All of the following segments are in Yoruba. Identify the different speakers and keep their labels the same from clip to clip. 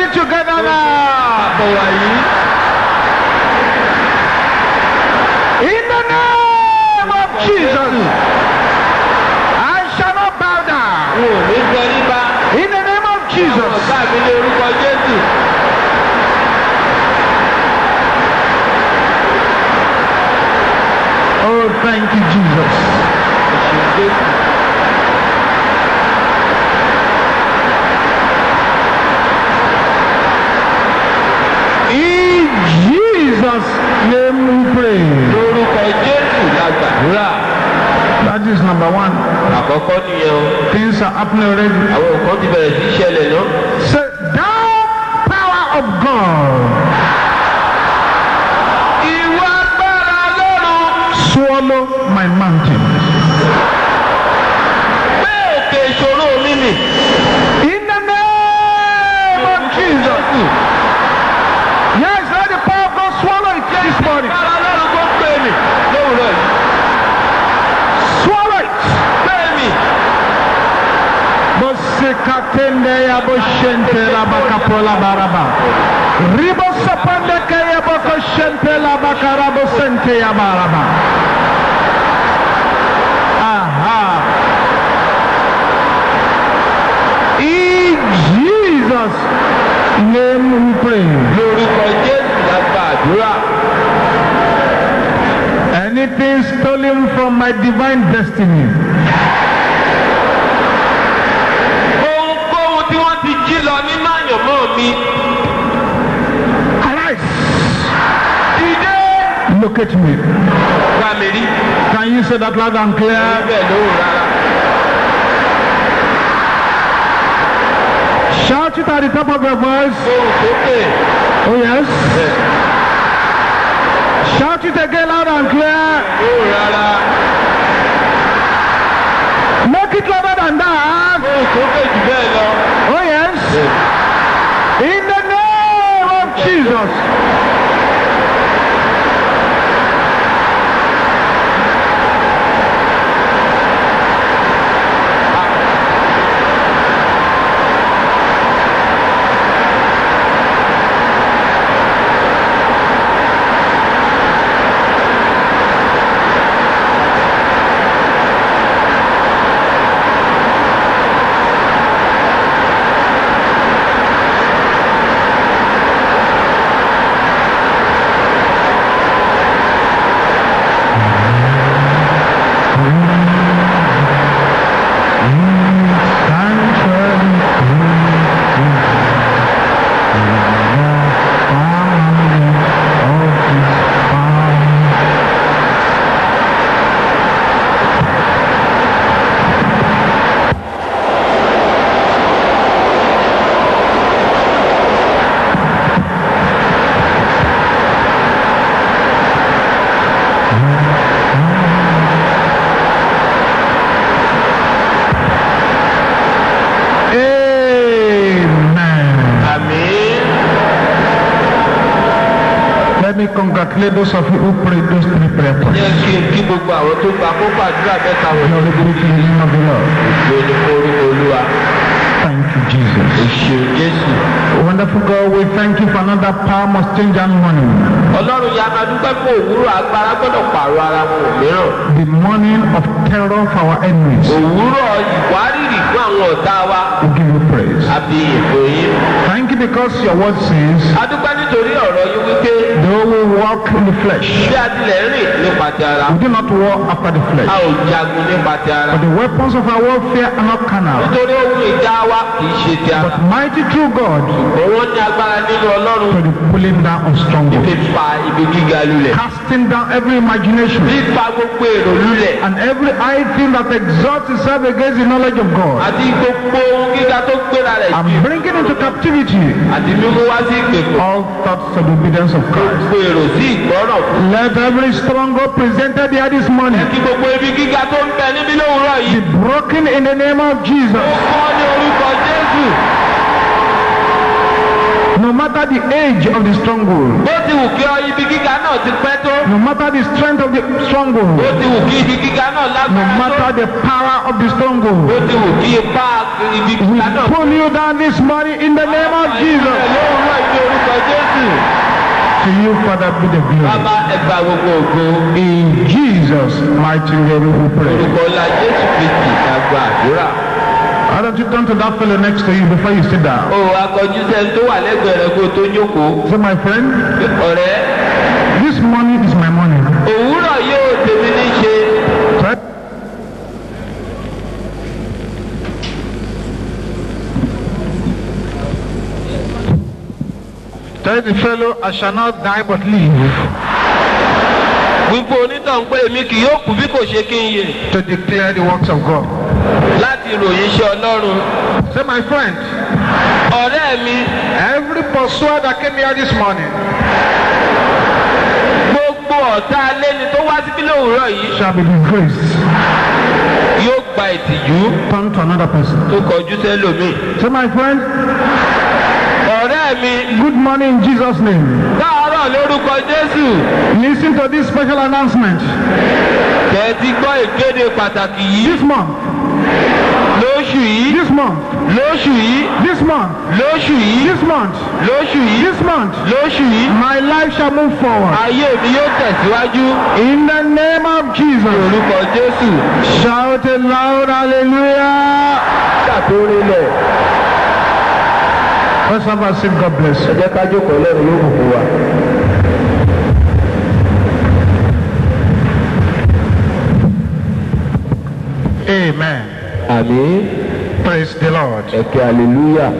Speaker 1: ready together now.
Speaker 2: àbọ̀ wàyí.
Speaker 1: In the name of Jesus. I shall not bow down.
Speaker 2: n ò ní sọ nípa.
Speaker 1: In the name of
Speaker 2: àwọn
Speaker 1: Jesus.
Speaker 2: ọ̀gá mi ní orúkọ jésù.
Speaker 1: Oh, thank you, Jesus.
Speaker 2: ẹ̀sìn jésù.
Speaker 1: In Jesus' name we pray.
Speaker 2: lórúkọ jésù la gbàdúrà.
Speaker 1: That is number one.
Speaker 2: àkọ́kọ́ nìyẹn o.
Speaker 1: Things are happening already.
Speaker 2: àwọn nǹkan ti bẹ̀rẹ̀ sí í ṣẹlẹ̀ náà.
Speaker 1: Say, thou power of God,
Speaker 2: ìwọ agbára lọ́rùn.
Speaker 1: swallow my mountain.
Speaker 2: pé òkè ìṣòro mi mì.
Speaker 1: In the name of Jesus. Yes, let the power of God swallow it this morning.
Speaker 2: agbára lọ́rùn kó pè mí. lówùrọ̀ yìí.
Speaker 1: Swallow it.
Speaker 2: pè mí.
Speaker 1: Bosekatende ya boshente la bakapola baraba. Ribo sapande ke ya boko shente la bakarabo sente ya baraba. Aha. In Jesus' name we pray.
Speaker 2: lórúkọ jésù la gbàdúrà.
Speaker 1: Anything stolen from my divine destiny,
Speaker 2: ohunkóhun tí wọ́n ti jí lọ nínú àyànmọ́ mi.
Speaker 1: arise,
Speaker 2: dìde.
Speaker 1: locate me.
Speaker 2: wá mi rí.
Speaker 1: Can you say that loud and clear?
Speaker 2: bẹ́ẹ̀ lóhùn rárá.
Speaker 1: Shout it at the top of your voice.
Speaker 2: ohùn sókè.
Speaker 1: Oh, yes.
Speaker 2: bẹ́ẹ̀
Speaker 1: Shout it again loud and clear.
Speaker 2: lóhùn rárá.
Speaker 1: Make it louder than that.
Speaker 2: ohùn sókè jù bẹ́ẹ̀ lọ.
Speaker 1: Oh, yes. In the name of Jesus. Amen.
Speaker 2: àmín.
Speaker 1: Let me congratulate those of you who prayed those three prayer points.
Speaker 2: jẹ́ kí n kí gbogbo àwọn tó gba kókó àdúrà mẹ́ta wọ̀nyí.
Speaker 1: Glory be to the name of the Lord.
Speaker 2: ìgbé ni fún orúkọ olúwa.
Speaker 1: Thank you, Jesus.
Speaker 2: òṣèlú jésù.
Speaker 1: Wonderful God, we thank you for another power must change and morning.
Speaker 2: ọlọ́run ya máa dúpẹ́ fún òwúrọ̀ agbára gbọ́dọ̀ pààrọ̀ ara wọn mìíràn.
Speaker 1: The morning of terror for our enemies.
Speaker 2: òwúrọ̀ ìwárìrì fún àwọn ọ̀tá wa.
Speaker 1: We give you praise.
Speaker 2: àbí ìbò yín.
Speaker 1: Thank you because your word says,
Speaker 2: a dúpẹ́ nítorí ọ̀rọ̀ yín wípé
Speaker 1: though we walk in the flesh,
Speaker 2: bí a tilẹ̀ rìn nípa ti ara.
Speaker 1: we do not war after the
Speaker 2: a
Speaker 1: flesh.
Speaker 2: ò jagun nípa ti ara.
Speaker 1: But the weapons of our warfare are not carnal,
Speaker 2: nítorí ohun ìjà wa kì í ṣe ti ara.
Speaker 1: but mighty through God
Speaker 2: òun ní agbára nínú ọlọ́run.
Speaker 1: to the pulling down of strongholds,
Speaker 2: fífa ibi gíga lulẹ̀.
Speaker 1: casting down every imagination
Speaker 2: fífa gbogbo èrò lulẹ̀.
Speaker 1: and every high thing that exalts itself against the knowledge of God,
Speaker 2: àti gbogbo ohun gíga tó gbéra rẹ̀
Speaker 1: and
Speaker 2: jù.
Speaker 1: bringing into captivity
Speaker 2: àti mímú wá sí ìgbèkùn.
Speaker 1: all thoughts of the obedience of Christ.
Speaker 2: gbogbo èrò sí ìgbọ́ràn.
Speaker 1: Let every stronghold presented here this morning
Speaker 2: kí gbogbo ibi gíga tó ń bẹ níbí lówùúrọ̀ yìí.
Speaker 1: be broken in the name of Jesus.
Speaker 2: ó kọ́ ní orúkọ jésù.
Speaker 1: No matter the age of the stronghold,
Speaker 2: bó ti wù kí ọ ibi gíga náà ti pẹ́ tó.
Speaker 1: no matter the strength of the
Speaker 2: bó
Speaker 1: stronghold,
Speaker 2: ti wù kí ibi gíga náà
Speaker 1: no
Speaker 2: lágbára tó.
Speaker 1: matter the power of the
Speaker 2: bó
Speaker 1: stronghold,
Speaker 2: ti wù kí ipá ibi
Speaker 1: We
Speaker 2: kíkà náà.
Speaker 1: pull you down this morning in the name of Jesus.
Speaker 2: lóòrùn ìdí orúkọ jésù.
Speaker 1: To you, Father, be the glory.
Speaker 2: bàbá ẹgbà gbogbo ògo.
Speaker 1: In Jesus' mighty name we pray.
Speaker 2: orúkọ ńlá jésù kristi ká gba àdúrà.
Speaker 1: Why don't you turn to that fellow next to you before you sit down?
Speaker 2: o akọjú sẹ́ni tó wà lẹ́gbẹ̀ẹ́ rẹ kó o tó jókòó.
Speaker 1: Say, my friend,
Speaker 2: ọ̀rẹ́
Speaker 1: this morning is my morning.
Speaker 2: òwúrọ̀ yóò tèmi ní ṣe.
Speaker 1: Right? Tell the fellow, I shall not die but live
Speaker 2: wípé onítàn pé èmi kì yóò kú bí kò ṣe kí n yè
Speaker 1: to declare the works of God.
Speaker 2: láti ròyìn iṣẹ́ ọlọ́run.
Speaker 1: Say, my friend,
Speaker 2: ọ̀rẹ́ mi
Speaker 1: every pursuer that came here this morning
Speaker 2: gbogbo ọ̀tá aléni tó wá síbí lówùúrọ̀ yìí
Speaker 1: shall be disgraced.
Speaker 2: yóò gba ìtìjú
Speaker 1: Turn to another person.
Speaker 2: tó kọjú sẹ́lòmíì.
Speaker 1: Say, my friend,
Speaker 2: ọ̀rẹ́ mi
Speaker 1: good morning in Jesus' name.
Speaker 2: káàárọ̀ lórúkọ jésù
Speaker 1: Listen to this special announcement.
Speaker 2: tẹ̀tí gbọ́ ìkéde pàtàkì yìí
Speaker 1: This month,
Speaker 2: lóṣù yìí
Speaker 1: this month,
Speaker 2: lóṣù yìí
Speaker 1: this month,
Speaker 2: lóṣù yìí
Speaker 1: this month,
Speaker 2: lóṣù yìí
Speaker 1: this month,
Speaker 2: lóṣù yìí
Speaker 1: my life shall move forward.
Speaker 2: ayé mi yóò tẹ̀síwájú
Speaker 1: In the name of
Speaker 2: ní
Speaker 1: Jesus.
Speaker 2: orúkọ jésù.
Speaker 1: Shout it loud, hallelujah.
Speaker 2: ṣàtòrìlẹ̀
Speaker 1: Let's have a seat. God bless you.
Speaker 2: ẹ jẹ́ ká jókòó lẹ́nu yóò bùkún wa.
Speaker 1: Amen.
Speaker 2: àmín
Speaker 1: Praise the Lord.
Speaker 2: ẹ̀kẹ́ hallelujah.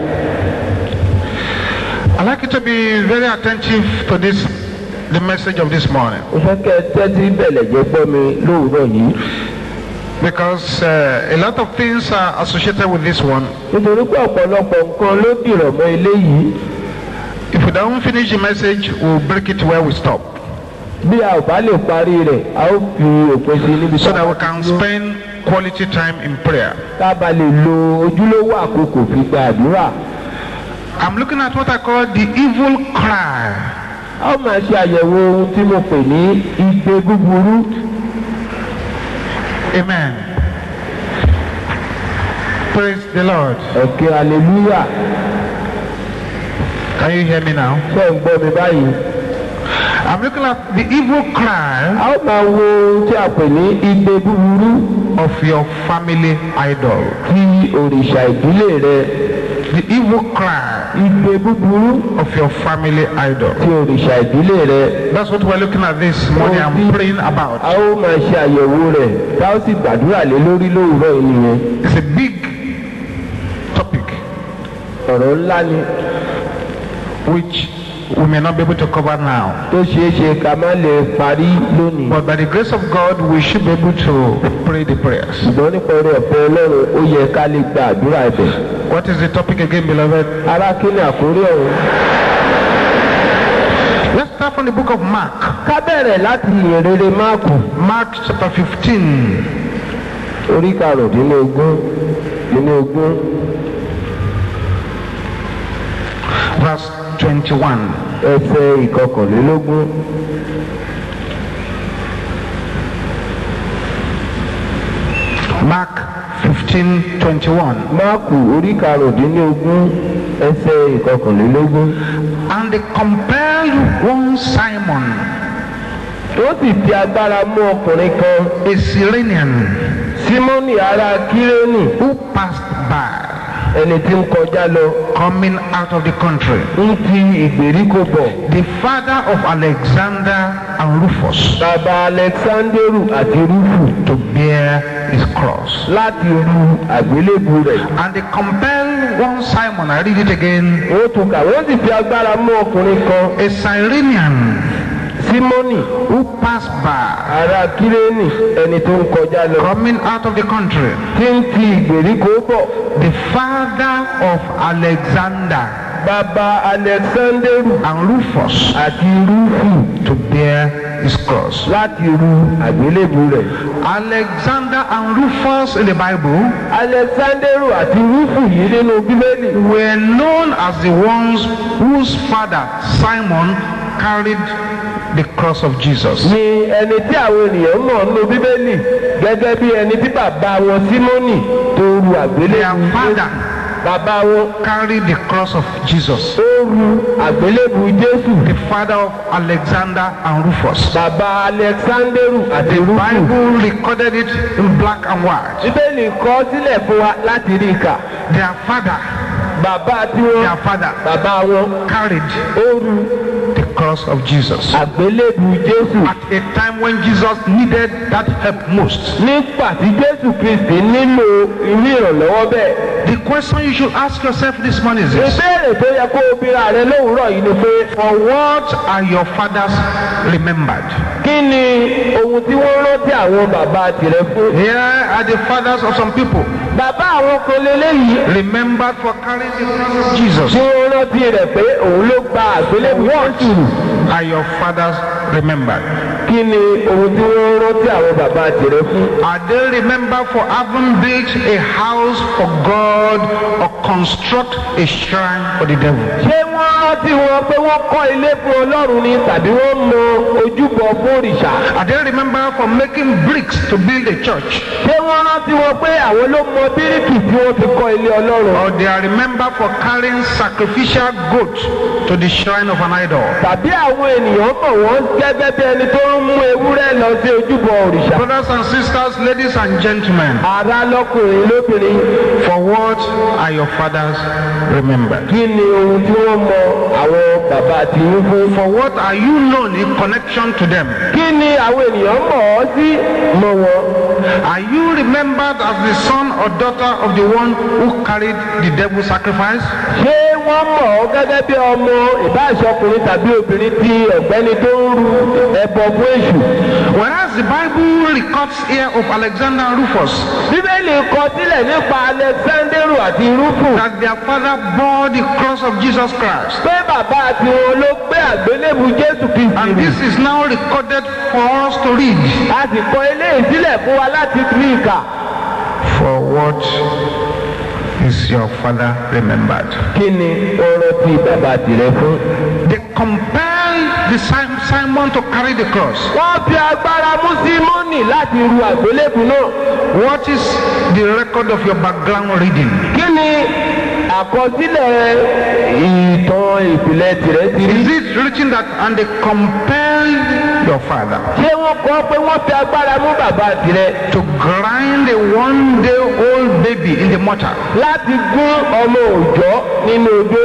Speaker 1: I'd like you to be very attentive to this, the message of this morning,
Speaker 2: mo fẹ́ kẹ́ ẹ tẹ́tí bẹ̀lẹ̀ jẹ́ gbọ́ mi lówùúrọ̀ yìí.
Speaker 1: because uh, a lot of things are associated with this one.
Speaker 2: nítorí pé ọ̀pọ̀lọpọ̀ nǹkan ló dìrọ̀ mọ́ eléyìí.
Speaker 1: If we don't finish the message, we'll break it where we stop,
Speaker 2: bí a ò bá lè parí rẹ̀ a ó fi òpin sí níbi
Speaker 1: so that we can spend quality time in prayer.
Speaker 2: ká ba lè lo ojúlówó àkókò fi gba àdúrà.
Speaker 1: I'm looking at what I call the evil cry.
Speaker 2: a ó máa ṣe àyẹ̀wò ohun tí mo pè ní igbe búburú.
Speaker 1: Amen. Praise the Lord.
Speaker 2: ẹ̀kẹ́ hallelujah.
Speaker 1: Can you hear me now?
Speaker 2: ṣé ń gbọ́ mi báyìí.
Speaker 1: I'm looking at the evil cry
Speaker 2: a ó máa wo ohun tí a pè ní igbe búburú
Speaker 1: of your family idol.
Speaker 2: ti òrìṣà ìdílé rẹ.
Speaker 1: The evil cry
Speaker 2: igbe búburú
Speaker 1: of your family idol.
Speaker 2: ti òrìṣà ìdílé rẹ.
Speaker 1: That's what we're looking at this morning. I'm praying
Speaker 2: a
Speaker 1: about.
Speaker 2: ó máa ṣe àyẹ̀wò rẹ̀ tá ó sì gbàdúrà lé lórí lówùúrọ̀ yìí nìyẹn.
Speaker 1: It's a big topic
Speaker 2: ọ̀rọ̀ ńlá ni
Speaker 1: which we may not be able to cover now.
Speaker 2: tó ṣeé ṣe ká má lè parí lónìí.
Speaker 1: But by the grace of God, we should be able to pray the prayers.
Speaker 2: ṣùgbọ́n nípa orí ọ̀fẹ́ ọlọ́run ó yẹ ká lè gba àdúrà ẹ̀bẹ̀.
Speaker 1: What is the topic again, beloved?
Speaker 2: ará kí ni àkórí ọ̀hún.
Speaker 1: Let's start from the book of Mark.
Speaker 2: ká bẹ̀rẹ̀ láti ìrere máàkù
Speaker 1: Mark chapter 15.
Speaker 2: orí karùndínlógún dínlógún
Speaker 1: verse 21.
Speaker 2: ẹsẹ̀ ìkọkànlélógún.
Speaker 1: Mark 15 21.
Speaker 2: máàkù orí karùndínlógún ẹsẹ̀ ìkọkànlélógún.
Speaker 1: And they compelled one Simon,
Speaker 2: ó sì fi agbára mú ọkùnrin kan
Speaker 1: a Cyrenian,
Speaker 2: símọ́nì ará kírénì
Speaker 1: who passed by,
Speaker 2: ẹni tí ń kọjá lọ
Speaker 1: coming out of the country,
Speaker 2: ń ti ìgbèríko bọ̀.
Speaker 1: the father of Alexander and Rufus,
Speaker 2: bàbá alexanderu àti rúfù
Speaker 1: to bear his cross.
Speaker 2: láti ru àgbélébù rẹ̀.
Speaker 1: And they compelled one Simon, I read it again,
Speaker 2: ó tún kà wọ́n sì fi agbára mú ọkùnrin kan
Speaker 1: a Cyrenian,
Speaker 2: símọ́nì
Speaker 1: who passed by,
Speaker 2: ará kírénì ẹni tó ń kọjá lọ.
Speaker 1: coming out of the country,
Speaker 2: tí ń ti ìgbèríko bọ̀.
Speaker 1: the father of Alexander
Speaker 2: bàbá alexanderu
Speaker 1: and Rufus,
Speaker 2: àti rúfù
Speaker 1: to bear his cross.
Speaker 2: láti ru àgbélébù rẹ̀.
Speaker 1: Alexander and Rufus in the Bible
Speaker 2: alexanderu àti rúfù yìí nínú bíbélì
Speaker 1: were known as the ones whose father Simon carried the cross of Jesus.
Speaker 2: ni ẹni tí àwọn ènìyàn mọ̀ nínú bíbélì gẹ́gẹ́ bí ẹni tí bàbá wọn símónì tó ru
Speaker 1: Their
Speaker 2: àgbélébù
Speaker 1: father
Speaker 2: bàbá wọn
Speaker 1: carried the cross of Jesus.
Speaker 2: tó ru àgbélébù jésù
Speaker 1: The father of Alexander and Rufus.
Speaker 2: bàbá alexanderu àti
Speaker 1: The
Speaker 2: rúfù
Speaker 1: Bible recorded it in black and white.
Speaker 2: bíbélì kọ sílẹ̀ fún wa láti rí i kà
Speaker 1: Their father,
Speaker 2: bàbá tiwọn
Speaker 1: their father
Speaker 2: bàbá wọn
Speaker 1: carried
Speaker 2: ó ru
Speaker 1: the cross of Jesus.
Speaker 2: àgbélébù jésù
Speaker 1: At a time when Jesus needed that help most.
Speaker 2: nígbà tí jésù kristi nílò irú ìrànlọ́wọ́ bẹ́ẹ̀.
Speaker 1: The question you should ask yourself this morning is this.
Speaker 2: ìbéèrè tó yẹ kó o bíra rẹ lówùúrọ̀ yìí ni pé
Speaker 1: For what are your fathers remembered?
Speaker 2: kí ni ohun tí wọ́n rántí àwọn bàbá tirẹ̀ fún.
Speaker 1: Here are the fathers of some people
Speaker 2: bàbá àwọn kan lélẹ́yìí
Speaker 1: remembered for carrying the cross of Jesus.
Speaker 2: tí wọ́n rántí rẹ̀ pé òun ló gba àgbélébù jésù rù.
Speaker 1: Are your fathers remembered?
Speaker 2: kí ni ohun tí wọ́n rántí àwọn bàbá tirẹ̀ fún.
Speaker 1: Are they remembered for having built a house for God or construct a shrine for the devil?
Speaker 2: ṣé wọ́n rántí wọn pé wọ́n kọ́ ilé fún ọlọ́run ni tàbí wọ́n mọ ojúbọ fún òrìṣà.
Speaker 1: Are they remembered for making bricks to build a church?
Speaker 2: ṣé wọ́n rántí wọn pé àwọn ló mọ bíríkì tí wọ́n fi kọ́ ilé ọlọ́run.
Speaker 1: Or they are remembered for carrying sacrificial goat to the shrine of an idol?
Speaker 2: tàbí àwọn ènìyàn mọ̀ wọ́n gẹ́gẹ́ bí ẹni tó ń mú ewúrẹ́ lọ sí ojúbọ òrìṣà.
Speaker 1: Brothers and sisters, ladies and gentlemen,
Speaker 2: ara lọkùnrin lóbìnrin
Speaker 1: for what are your fathers remembered?
Speaker 2: kí ni ohun tí wọ́n mọ àwọn bàbá àti yín fún.
Speaker 1: For what are you known in connection to them?
Speaker 2: kí ni àwọn ènìyàn mọ̀ ọ́ sí mọ̀ wọ́n.
Speaker 1: Are you remembered as the son or daughter of the one who carried the devil's sacrifice?
Speaker 2: ṣé wọ́n mọ̀ ọ́ gẹ́gẹ́ bí ọmọ ìbáṣọkùnrin tàbí obìnrin tí ọ̀gbẹ́ni tó ń ru ẹbọ fún èṣù.
Speaker 1: Whereas the Bible records here of Alexander and Rufus
Speaker 2: bíbélì kọ sílẹ̀ nípa alexanderu àti rúfù
Speaker 1: that their father bore the cross of Jesus Christ.
Speaker 2: pé bàbá àti wọn ló gbé àgbélébù jésù kristi
Speaker 1: And
Speaker 2: rù.
Speaker 1: this is now recorded for us to read.
Speaker 2: a sì kọ eléyìí sílẹ̀ fún wa láti rí ìkà.
Speaker 1: For what is your father remembered?
Speaker 2: kí ni ọ̀rọ̀ tí bàbá tirẹ̀ fún.
Speaker 1: They compelled the Sim- Simon to carry the cross.
Speaker 2: wọ́n fi agbára mú símọ́nì láti ru àgbélébù náà.
Speaker 1: What is the record of your background reading?
Speaker 2: kí ni àkọsílẹ̀ ìtàn ìpìlẹ̀ tirẹ̀ ti rí.
Speaker 1: Is it written that and they compelled your father
Speaker 2: ṣé wọ́n kọ́ pé wọ́n fi agbára mú bàbá tirẹ̀
Speaker 1: to grind a one day old baby in the mortar?
Speaker 2: láti gún ọmọ òòjọ́ nínú odó?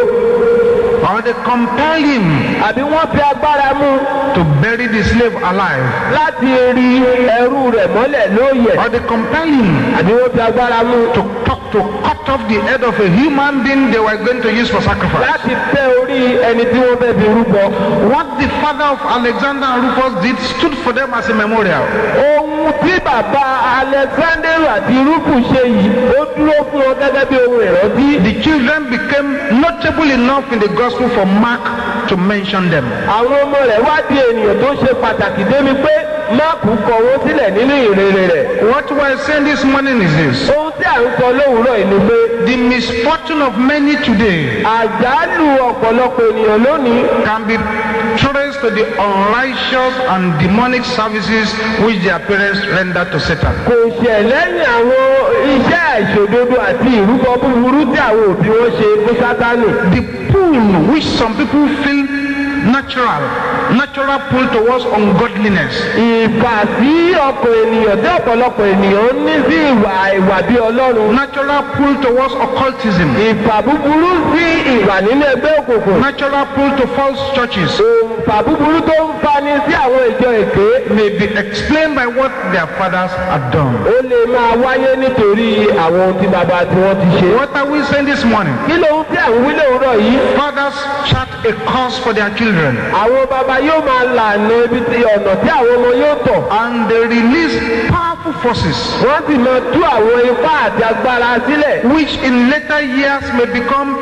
Speaker 1: Or they compelled him
Speaker 2: àbí wọ́n fi agbára mú
Speaker 1: to bury the slave alive?
Speaker 2: láti rí ẹrú rẹ̀ mọ́lẹ̀ lóòyẹ̀?
Speaker 1: Or they compelled him
Speaker 2: àbí wọ́n fi agbára mú
Speaker 1: to cut, to cut off the head of a human being they were going to use for sacrifice?
Speaker 2: láti tẹ orí ẹni tí wọ́n fẹ́ fi rúbọ?
Speaker 1: What the father of Alexander and Rufus did stood for them as a memorial.
Speaker 2: ohun tí bàbá alexander àti rúfù ṣe yìí ó dúró fún wọn gẹ́gẹ́ bí ohun ìrántí.
Speaker 1: The children became notable enough in the gospel for Mark to mention them.
Speaker 2: àwọn ọmọ rẹ̀ wá di ènìyàn tó ṣe pàtàkì débi pé máàkù kọ wọn sílẹ̀ nínú ìrere rẹ̀.
Speaker 1: What we're saying this morning is this.
Speaker 2: ohun tí à ń sọ lówùúrọ̀ yìí ni pé
Speaker 1: The misfortune of many today
Speaker 2: àjálù ọ̀pọ̀lọpọ̀ ènìyàn lónìí
Speaker 1: can be traced to the unrighteous and demonic services which their parents render to Satan.
Speaker 2: kò ṣẹ̀ lẹ́yìn àwọn iṣẹ́ àìṣòdodo àti ìrúbọ búburú tí àwọn òbí wọn ṣe fún sátánì.
Speaker 1: The pull which some people feel natural, natural pull towards ungodliness,
Speaker 2: ìfà sí ọkàn ènìyàn tí ọ̀pọ̀lọpọ̀ ènìyàn ní sí ìwà ìwà bí ọlọ́run.
Speaker 1: natural pull towards occultism,
Speaker 2: ìfà búburú sí ìwà nínú ẹgbẹ́ òkùnkùn.
Speaker 1: natural pull to false churches
Speaker 2: ìfà búburú tó ń fani sí àwọn ìjọ èké.
Speaker 1: may be explained by what their fathers had done.
Speaker 2: ó lè máa wáyé nítorí àwọn ohun tí bàbá tí wọ́n ti ṣe.
Speaker 1: What are we saying this morning?
Speaker 2: kí lóhun tí à ń wí lóòrọ̀ yìí.
Speaker 1: Fathers chart a course for their children
Speaker 2: àwọn bàbá yóò máa lànà ibi tí ọ̀nà tí àwọn ọmọ yóò tọ̀.
Speaker 1: and they release powerful forces
Speaker 2: wọ́n sì máa tú àwọn ipá àti agbára sílẹ̀.
Speaker 1: which in later years may become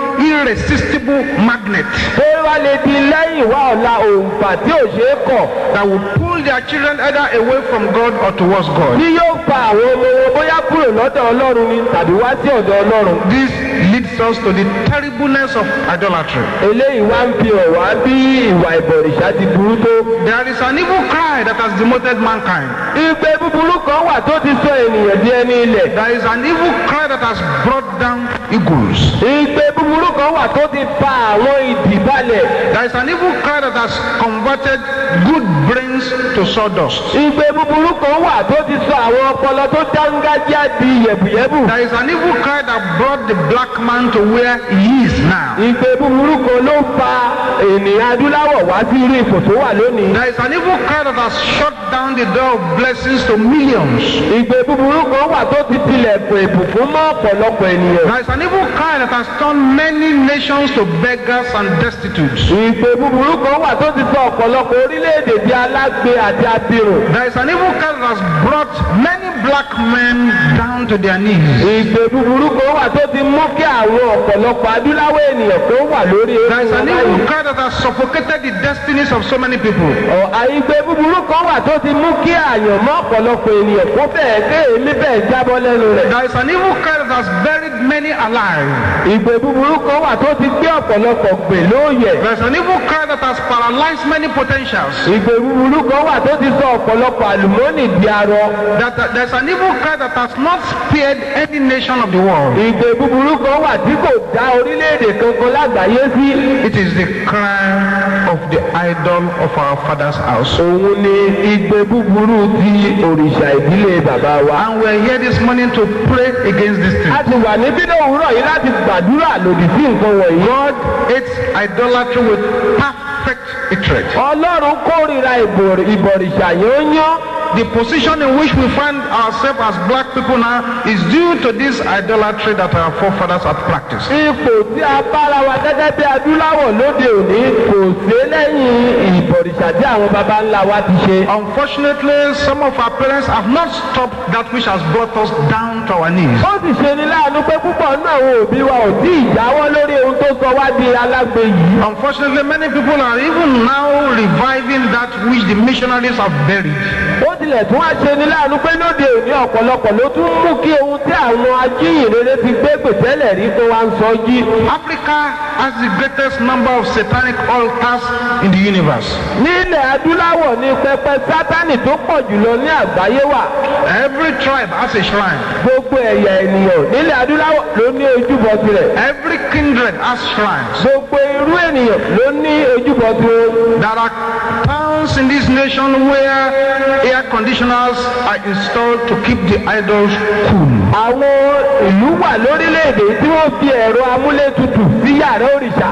Speaker 1: irresistible magnet
Speaker 2: ó wá lè di lẹ́yìn wá ọ̀la òǹfà tí ò ṣeé kọ̀
Speaker 1: that will pull their children either away from God or towards God.
Speaker 2: tí yóò fa àwọn ọmọ wọn bóyá kúrò lọ́dọ̀ ọlọ́run ni tàbí wá sí ọ̀dọ̀ ọlọ́run.
Speaker 1: This leads us to the terribleness of idolatry.
Speaker 2: eléyìí wá ń fi hàn wá bí ìwà ìbọ̀rìṣà ti burú tó.
Speaker 1: There is an evil cry that has demoted mankind.
Speaker 2: ìgbé búburú kan wà tó ti sọ ènìyàn di ẹni ilẹ̀.
Speaker 1: There is an evil cry that has brought down eagles.
Speaker 2: ìgbé búburú kan wà tó ti fa àwọn ìdì balẹ̀.
Speaker 1: There is an evil cry that has converted good brains to sawdust.
Speaker 2: ìgbé búburú kan wà tó ti sọ àwọn ọpọlọ tó dángájá di yẹ̀bùyẹ̀bù.
Speaker 1: There is an evil cry that brought the black man to where he is now.
Speaker 2: ìgbé búburú kan ló fa ènìyàn adúláwọ̀ wá sí irú ipò tó wà lónìí.
Speaker 1: There is an evil cry that has shut down the door of blessings to millions.
Speaker 2: ìgbé búburú kan wà tó ti tilẹ̀kùn ìbùkún mọ́ ọ̀pọ̀lọpọ̀ ènìyàn.
Speaker 1: There is an evil cry that has turned many nations to beggars and destitutes.
Speaker 2: ìgbé búburú kan wà tó ti sọ ọ̀pọ̀lọpọ̀ orílẹ̀-èdè di alágbe àti abirùn.
Speaker 1: There is an evil cry that has brought many black men down to their knees.
Speaker 2: ìgbé búburú kan wà tó ti mú kí àwọn ọ̀pọ̀lọpọ̀ adúláwọ̀ ènìyàn tó wà lórí
Speaker 1: There is an
Speaker 2: ewu
Speaker 1: evil
Speaker 2: báyìí.
Speaker 1: cry that has suffocated the destinies of so many people.
Speaker 2: Ọ̀, àìgbé búburú kan wà tó ti mú kí àyànmọ́ ọ̀pọ̀lọpọ̀ ènìyàn kó bẹ́ẹ̀ ké èmi bẹ́ẹ̀ jábọ́ lẹ́nu rẹ̀.
Speaker 1: There is an evil cry that has buried many alive.
Speaker 2: ìgbé búburú kan wà tó ti gbé ọ̀pọ̀lọpọ̀ gbè lóòyẹ̀.
Speaker 1: There is an evil cry that has paralyzed many potentials.
Speaker 2: ìgbé búburú kan wà tó ti sọ ọ̀pọ̀lọpọ̀ àlùmọ́nì di arọ.
Speaker 1: That there is an evil cry that has not spared any nation of the world.
Speaker 2: ìgbé búburú kan wà tí kò dá orílẹ̀-èdè kankan lágbàáyé sí.
Speaker 1: It is the cry of the idol of our father's house.
Speaker 2: òun ni ìgbé búburú ti òrìṣà ìdílé bàbá wa.
Speaker 1: And we're here this morning to pray against this thing.
Speaker 2: a ti wà níbí lówùúrọ̀ yìí láti gbàdúrà lòdì sí nǹkan wọ̀nyí.
Speaker 1: God hates idolatry with perfect hatred.
Speaker 2: ọlọ́run kórìíra ìbò- ìbọ̀rìṣà yányán.
Speaker 1: The position in which we find ourselves as black people now is due to this idolatry that our forefathers had practiced.
Speaker 2: ipò tí a bára wa gẹ́gẹ́ bí adúláwọ̀ lóde òní kò sí lẹ́yìn ìbọ̀rìṣà tí àwọn baba ńlá wa ti ṣe.
Speaker 1: Unfortunately, some of our parents have not stopped that which has brought us down to our knees.
Speaker 2: ó sì ṣe ní láàánú pé púpọ̀ nínú àwọn òbí wa ò tí ì jáwọ́ lórí ohun tó sọ wá di alágbe yìí.
Speaker 1: Unfortunately, many people are even now reviving that which the missionaries have buried.
Speaker 2: ó tilẹ̀ tún wá ṣe ní láàánú pé lóde òní ọ̀pọ̀lọpọ̀ ló tún mú kí ohun tí àwọn ajíhìnrere ti gbé pètẹ́lẹ̀ rí kó wá ń sọ jí.
Speaker 1: Africa has the greatest number of satanic altars in the universe.
Speaker 2: nílẹ̀ adúláwọ̀ ní pẹpẹ sátánì tó pọ̀ jùlọ ní àgbáyé wà.
Speaker 1: Every tribe has a shrine.
Speaker 2: gbogbo ẹ̀yà ènìyàn nílẹ̀ adúláwọ̀ ló ní ojúbọ tirẹ̀.
Speaker 1: Every kindred has shrines.
Speaker 2: gbogbo irú ènìyàn ló ní ojúbọ tirẹ̀.
Speaker 1: There are towns in this nation where air conditioners are installed to keep the idols cool.
Speaker 2: àwọn ìlú wà lórílẹ̀‐èdè tí wọ́n fi ẹ̀rọ amúlétutù sí yàrá òrìṣà.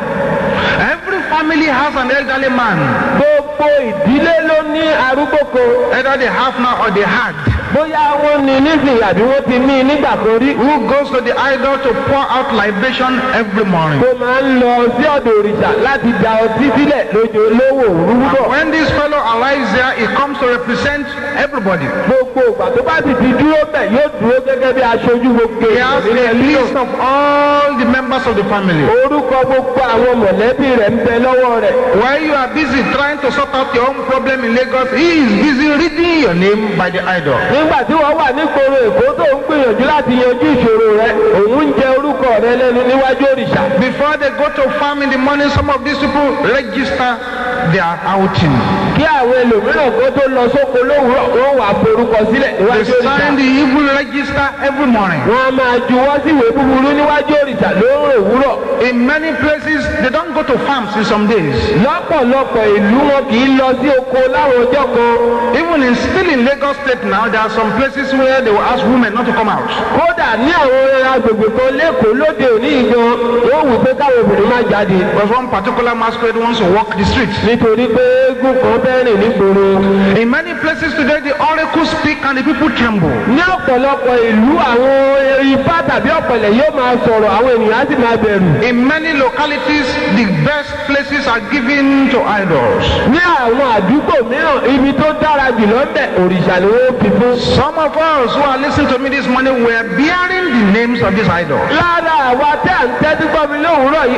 Speaker 1: Every family has an elderly man,
Speaker 2: gbogbo ìdílé ló ní arúgbó kan.
Speaker 1: either they have now or they had,
Speaker 2: bóyá wọ́n ní nísìnyí àbí wọ́n ti ní nígbà kan rí.
Speaker 1: who goes to the idol to pour out libation every morning.
Speaker 2: tó máa ń lọ sí ọ̀dọ̀ òrìṣà láti da ọtí sílẹ̀ lójó lówó òwúrọ̀.
Speaker 1: When this fellow arrives there, he comes to represent everybody.
Speaker 2: gbogbo ìgbà tó bá sì ti dúró bẹ̀ yóò dúró gẹ́gẹ́ bí aṣojú gbogbo
Speaker 1: He has
Speaker 2: ènìyàn
Speaker 1: a
Speaker 2: nílé
Speaker 1: list of all the members of the family.
Speaker 2: orúkọ gbogbo àwọn mọ̀lẹ́bí rẹ̀ ń bẹ lọ́wọ́ rẹ̀.
Speaker 1: While you are busy trying to sort out your own problem in Lagos, he is busy reading your name by the idol.
Speaker 2: nígbà tí wọ́n wà nígboro èkó tó ń gbìyànjú láti yanjú ìṣòro rẹ̀ òun ń jẹ orúkọ rẹ̀ lẹ́nu níwájú òrìṣà.
Speaker 1: Before they go to farm in the morning, some of these people register their outing.
Speaker 2: kí àwọn ẹlòmíràn kó tó lọ sóko lówùúrọ̀ wọ́n wà forúkọ sílẹ̀
Speaker 1: They
Speaker 2: níwájú òrìṣà.
Speaker 1: sign the evil register every morning.
Speaker 2: wọ́n á máa juwọ́ sí ìwé búburú níwájú òrìṣà lóòrò òwúrọ̀.
Speaker 1: In many places, they don't go to farms in some days.
Speaker 2: lọ́pọ̀lọpọ̀ ìlú wọn kì í lọ sí oko láwọn ọjọ́ kan.
Speaker 1: Even in still in Lagos State now, there are some places where they will ask women not to come out.
Speaker 2: kódà ní àwọn agbègbè kan lẹ́kọ̀ọ́ lóde òní gan wọ́n wù pé káwọn obìnrin má jáde.
Speaker 1: Because one particular masquerade wants to walk the streets.
Speaker 2: nítorí pé eégún kan fẹ́ rìn nígboro.
Speaker 1: In many places today, the oracles speak and the people tremble.
Speaker 2: ní ọ̀pọ̀lọpọ̀ ìlú àwọn ifá tàbí ọ̀pẹ̀lẹ̀ yóò máa sọ̀rọ̀ àwọn ènìyàn á sì máa bẹ̀rù.
Speaker 1: In many localities, the best places are given to idols.
Speaker 2: ní àwọn àdúgbò mìíràn ibi tó dára jùlọ ń bẹ̀ òrìṣà ni wọ́n fi fún.
Speaker 1: Some of us who are listening to me this morning were bearing the names of these idols.
Speaker 2: lára àwa tẹ́ à ń tẹ́tí gbọ́ mi lówùúrọ̀ yìí orúkọ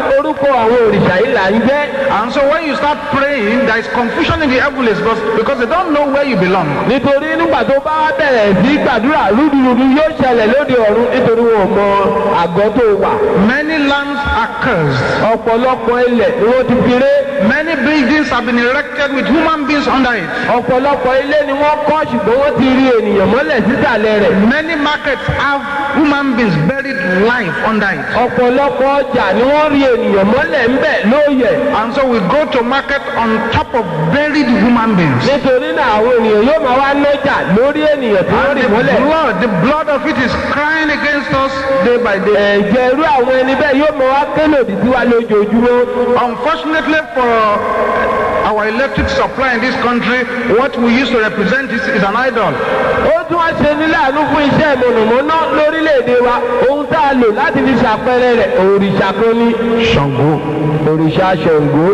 Speaker 2: orúkọ àwọn òrìṣà yìí là ń jẹ́
Speaker 1: And so when you start praying, there is confusion in the heavens because, because they don't know where you belong.
Speaker 2: nítorí nígbà tó bá wá bẹ̀rẹ̀ sí gbàdúrà rúdurùdu yóò ṣẹlẹ̀ lóde ọ̀run nítorí wọn ò mọ àgọ́ tó wà
Speaker 1: Many lands are cursed.
Speaker 2: ọ̀pọ̀lọpọ̀ ilẹ̀ ni wọ́n ti fi ré
Speaker 1: Many buildings have been erected with human beings under it.
Speaker 2: ọ̀pọ̀lọpọ̀ ilé ni wọ́n kọ́ ṣùgbọ́n wọ́n ti rí ènìyàn mọ́lẹ̀ sísàlẹ̀ rẹ̀
Speaker 1: Many markets have human beings buried life under it.
Speaker 2: ọ̀pọ̀lọpọ̀ ọjà ni wọ́n rí ènìyàn mọ́lẹ̀ ńbẹ̀ lóòyẹ̀
Speaker 1: And so we go to market on top of buried human beings.
Speaker 2: nítorí náà àwọn ènìyàn yóò máa wá nájà lórí ènìyàn tí wọ́n
Speaker 1: And
Speaker 2: rí
Speaker 1: the
Speaker 2: mọ́lẹ̀
Speaker 1: blood, the blood of it is crying against us day by day.
Speaker 2: ẹ̀jẹ̀ irú àwọn ẹni bẹ́ẹ̀ yóò máa wá kélòdì sí wa lójoojúmọ́
Speaker 1: Unfortunately for our electric supply in this country, what we used to represent is, is an idol.
Speaker 2: ó tún wá ṣe ní láàánú fún iṣẹ́ mọ̀nàmọ́ná lórílẹ̀‐èdè wa ohun tá a lò láti fi ṣàpẹẹrẹ rẹ̀ òrìṣà kan ní
Speaker 1: Shango.
Speaker 2: òrìṣà ṣàngó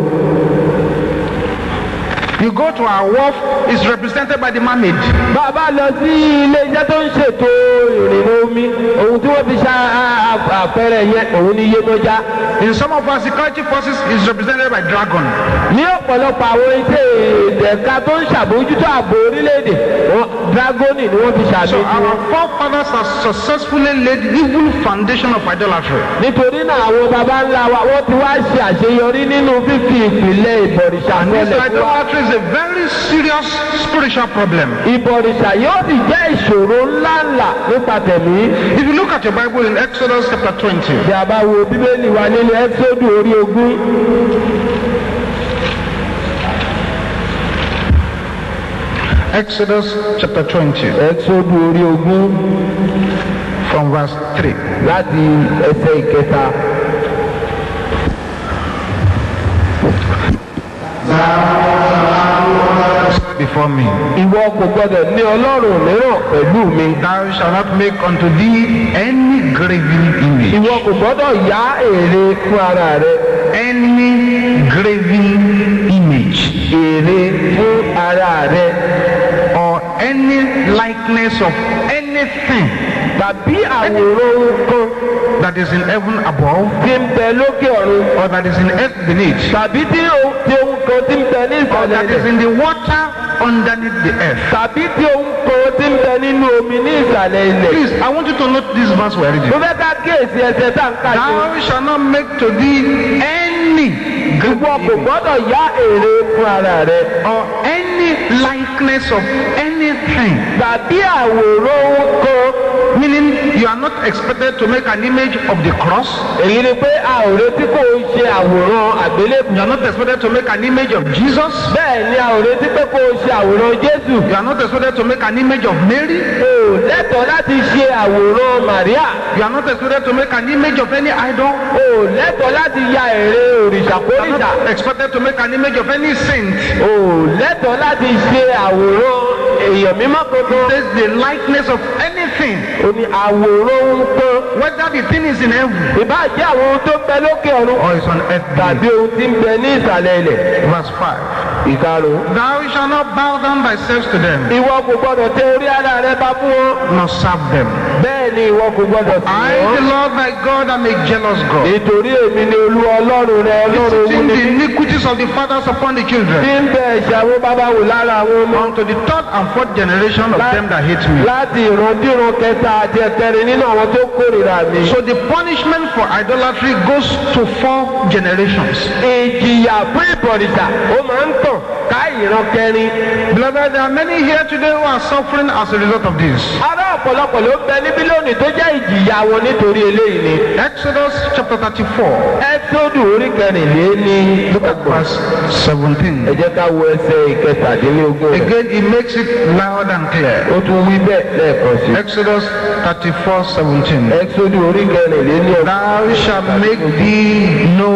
Speaker 1: You go to our wharf, it's represented by the mermaid.
Speaker 2: bàbá lọ sí ilé iṣẹ́ tó ń ṣètò ìrìnnà omi ohun tí wọ́n fi ṣe àpẹẹrẹ yẹn òun ní Yemọja
Speaker 1: In some of our security forces, it's represented by dragon.
Speaker 2: ní ọ̀pọ̀lọpọ̀ àwọn iṣẹ́ ẹ̀ka tó ń ṣàbójútó ààbò orílẹ̀-èdè wọn dragoni ni wọ́n fi
Speaker 1: So
Speaker 2: ṣàmì
Speaker 1: our forefathers have successfully laid evil foundation of idolatry.
Speaker 2: nítorí náà àwọn baba ńlá wa wọ́n ti wá ṣe àṣeyọrí nínú fífi ìpìlẹ̀ ìbọ̀rìṣà
Speaker 1: And this
Speaker 2: sọlẹ̀ fún wa.
Speaker 1: idolatry is a very serious spiritual problem.
Speaker 2: ìbọ̀rìṣà yóò sì jẹ́ ìṣòro ńláńlá nípa tẹ̀mí.
Speaker 1: If you look at your Bible in Exodus chapter 20,
Speaker 2: bí a bá wo bíbélì wa nínú ẹ́sọ́dù orí ogún
Speaker 1: Exodus chapter 20,
Speaker 2: ẹ́sọ́dù orí ogún
Speaker 1: from verse 3.
Speaker 2: láti ẹsẹ̀ ìkẹta.
Speaker 1: Before me,
Speaker 2: ìwọ kò gbọdọ̀ ní ọlọ́run mìíràn pẹ̀lú mi.
Speaker 1: thou shalt not make unto thee any graven image,
Speaker 2: ìwọ kò gbọdọ̀ yá èrè fún ara rẹ.
Speaker 1: any graven image,
Speaker 2: èrè fún ara rẹ.
Speaker 1: or any likeness of anything
Speaker 2: tàbí àwòrán ohun kan
Speaker 1: that is in heaven above
Speaker 2: tí ń bẹ lókè ọ̀run.
Speaker 1: or that is in earth beneath,
Speaker 2: tàbí tí ohun tí ohun kan tí ń bẹ ní
Speaker 1: or
Speaker 2: ìsàlẹ̀
Speaker 1: that is
Speaker 2: rẹ̀.
Speaker 1: in the water underneath the earth.
Speaker 2: tàbí tí ohun kan tí ń bẹ nínú omi ní ìsàlẹ̀ ilẹ̀.
Speaker 1: Please, I want you to note this verse we're reading.
Speaker 2: mo fẹ́ ká kíyèsí ẹsẹ̀ tá n kà sí.
Speaker 1: Thou shalt not make to thee any
Speaker 2: ìwọ kò
Speaker 1: graven image
Speaker 2: gbọ́dọ̀ yá èrè fún ara rẹ.
Speaker 1: or any likeness of anything.
Speaker 2: tàbí àwòrán ohun kan.
Speaker 1: Meaning, you are not expected to make an image of the cross.
Speaker 2: èyí ni pé a ò retí kó o ṣe àwòrán àgbélébùú.
Speaker 1: You are not expected to make an image of Jesus.
Speaker 2: bẹ́ẹ̀ ni a ò retí pé kó o ṣe àwòrán jésù.
Speaker 1: You are not expected to make an image of Mary.
Speaker 2: o ò lẹ́tọ̀ọ́ láti ṣe àwòrán màríà.
Speaker 1: You are not expected to make an image of any idol.
Speaker 2: o ò lẹ́tọ̀ọ́ láti ya èrè òrìṣà
Speaker 1: You are
Speaker 2: kórìṣà.
Speaker 1: not expected to make an image of any saint.
Speaker 2: o ò lẹ́tọ̀ọ́ láti ṣe àwòrán èèyàn mímọ́ kankan.
Speaker 1: There's the likeness of anything.
Speaker 2: o ní àwòrán ohun kan.
Speaker 1: Whether the thing is in heaven
Speaker 2: ìbá jẹ́ àwọn ohun tó ń bẹ lókè ọ̀run.
Speaker 1: or is on earth.
Speaker 2: tàbí ohun tí ń bẹ ní ìsàlẹ̀ ilẹ̀.
Speaker 1: Verse 5.
Speaker 2: ìkarùn.
Speaker 1: Thou shalt not bow down thyself to them,
Speaker 2: ìwọ kò gbọdọ̀ tẹ orí ara rẹ bá fún wọn.
Speaker 1: nor serve them.
Speaker 2: bẹ́ẹ̀ ni ìwọ kò gbọdọ̀ sí
Speaker 1: I, the
Speaker 2: wọn.
Speaker 1: Lord thy God, am a jealous God.
Speaker 2: nítorí èmi ni olú ọlọ́run rẹ ọlọ́run
Speaker 1: Visiting
Speaker 2: wú
Speaker 1: the
Speaker 2: ni.
Speaker 1: iniquities of the fathers upon the
Speaker 2: tí
Speaker 1: children,
Speaker 2: ń bẹ ẹ̀ṣẹ̀ àwọn bàbá wò lára àwọn ọmọ.
Speaker 1: unto the third and fourth generation of them that hate me.
Speaker 2: láti ìrandíran kẹta àti ẹ̀kẹrin nínú àwọn tó kórìíra mi.
Speaker 1: So the punishment for idolatry goes to four generations.
Speaker 2: ìjìyà fún ìbọ̀rìṣà ó máa ń tàn ká ìran kẹrin.
Speaker 1: Beloved, there are many here today who are suffering as a result of this.
Speaker 2: ará ọ̀pọ̀lọpọ̀ ló ń bẹ níbí lónìí tó jẹ́ ìjìyà wọn nítorí eléyìí ni.
Speaker 1: Exodus chapter 34,
Speaker 2: ẹ́sọ́dù orí kẹrìnlé ní
Speaker 1: look at verse
Speaker 2: ẹ
Speaker 1: 17.
Speaker 2: jẹ́ ká wo ẹsẹ̀ ìkẹtàdínlógún rẹ̀.
Speaker 1: Again, he makes it loud and clear.
Speaker 2: ó tún wí bẹ́ẹ̀ lẹ́ẹ̀kan sí.
Speaker 1: Exodus 34, 17.
Speaker 2: ẹ́sọ́dù orí kẹrìnlé ní ọ̀gá.
Speaker 1: Thou shalt make thee no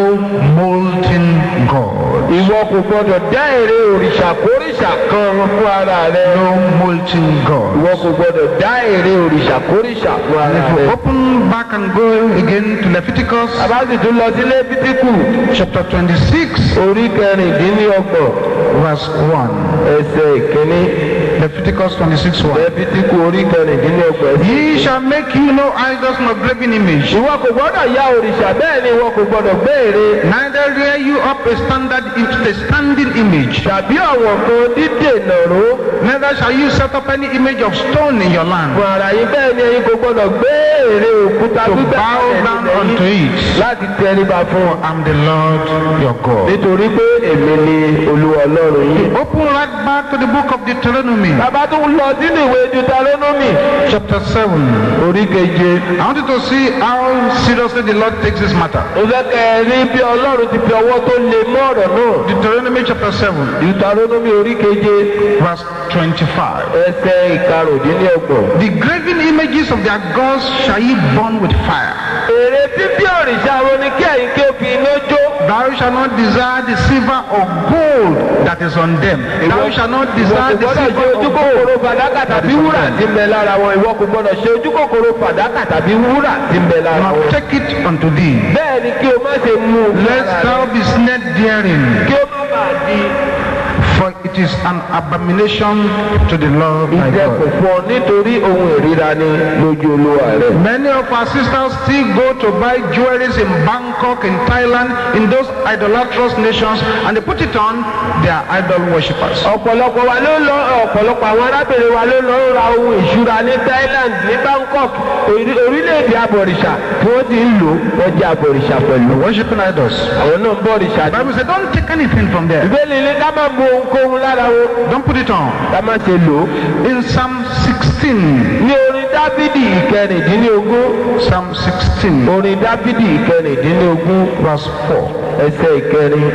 Speaker 1: molten God.
Speaker 2: ìwọ kò gbọdọ̀ dá èrè òrìṣà kórìṣà kan fún ara rẹ.
Speaker 1: No molten God.
Speaker 2: ìwọ kò gbọdọ̀ dá èrè òrìṣà kórìṣà fún ara
Speaker 1: If
Speaker 2: rẹ.
Speaker 1: you open back and go again to Leviticus
Speaker 2: bàbá sì tún lọ sí lẹ́bítíkù
Speaker 1: chapter 26,
Speaker 2: orí kẹrìndínlọ́gbọ̀n
Speaker 1: verse 1.
Speaker 2: ẹsẹ̀ ìkíní.
Speaker 1: Leviticus 26 1.
Speaker 2: lẹ́bítíkù orí kẹrìndínlọ́gbọ̀n ẹsẹ̀
Speaker 1: Ye shall make you no idols nor graven image,
Speaker 2: ìwọ kò gbọ́dọ̀ ya òrìṣà bẹ́ẹ̀ ni ìwọ kò gbọ́dọ̀ gbé ère
Speaker 1: neither rear you up a standard a standing image,
Speaker 2: tàbí ọ̀wọ̀n kan dídènà ró
Speaker 1: neither shall you set up any image of stone in your land,
Speaker 2: fún ara yín bẹ́ẹ̀ ni ẹ̀yin kò gbọ́dọ̀ gbé ère òkúta
Speaker 1: to
Speaker 2: gbígbẹ́
Speaker 1: bow down unto it.
Speaker 2: láti tẹríba fún wọn.
Speaker 1: I'm the Lord your God.
Speaker 2: nítorí pé èmi ni olúwa ọlọ́run yìí.
Speaker 1: Open right back to the book of Deuteronomy,
Speaker 2: bàbá tó ń lọ sínú ìwé deuteronomy
Speaker 1: chapter 7.
Speaker 2: orí keje.
Speaker 1: I want you to see how seriously the Lord takes this matter.
Speaker 2: mo fẹ́ kẹ́ ẹ rí bí ọlọ́run ti fi ọwọ́ tó le mọ́ ọ̀rọ̀ náà.
Speaker 1: Deuteronomy chapter 7,
Speaker 2: deuteronomy orí keje
Speaker 1: verse 25.
Speaker 2: ẹsẹ̀ ìkarùndínlọ́gbọ̀n.
Speaker 1: The graven images of their gods shall ye burn with fire.
Speaker 2: èrè fífí òrìṣà wo ni kí ẹ̀yin kí o fi iná jó.
Speaker 1: Thou shalt not desire the silver or gold that is on them. Thou shalt not
Speaker 2: ìwọ
Speaker 1: desire
Speaker 2: kò
Speaker 1: the
Speaker 2: gbọ́dọ̀ ṣe
Speaker 1: silver
Speaker 2: ojú
Speaker 1: or
Speaker 2: kòkòrò
Speaker 1: gold.
Speaker 2: fàdákà tàbí wúrà tí ń bẹ lára wọn ìwọ kò gbọ́dọ̀ ṣe ojú kòkòrò fàdákà tàbí wúrà tí ń bẹ lára
Speaker 1: Nor
Speaker 2: wọn.
Speaker 1: take it unto thee,
Speaker 2: bẹ́ẹ̀ ni kí o má ṣe mú un
Speaker 1: lest
Speaker 2: lára
Speaker 1: thou
Speaker 2: rẹ.
Speaker 1: be snared therein.
Speaker 2: kí o má bàa di
Speaker 1: For it is an abomination to the Lord thy
Speaker 2: ìdẹkùn
Speaker 1: God.
Speaker 2: fún ọ nítorí ohun ìríra ni lójú olúwa rẹ.
Speaker 1: Many of our sisters still go to buy jewelries in Bangkok, in Thailand, in those idolatrous nations, and they put it on their idol worshippers.
Speaker 2: ọ̀pọ̀lọpọ̀ wa ló lọ ọ̀pọ̀lọpọ̀ àwọn arábìnrin wa ló lọ ra ohun ìṣúra ní Thailand ní Bangkok orí- orílẹ̀-èdè abọ̀rìṣà tí wọ́n ti ń lò wọ́n jẹ́ abọ̀rìṣà pẹ̀lú.
Speaker 1: Worshipping idols.
Speaker 2: àwọn náà ń bọ̀ òrìṣà
Speaker 1: The
Speaker 2: ní.
Speaker 1: Bible says, don't take anything from there.
Speaker 2: ìbéèlì ni ká má mú ohunkóhun lára wọn
Speaker 1: Don't put it on.
Speaker 2: ká má ṣe lò ó.
Speaker 1: In Psalm 16,
Speaker 2: ní orin dábìdì ìkẹrìndínlógún
Speaker 1: Psalm 16,
Speaker 2: orin dábìdì ìkẹrìndínlógún
Speaker 1: verse 4.
Speaker 2: ẹsẹ̀ ìkẹrin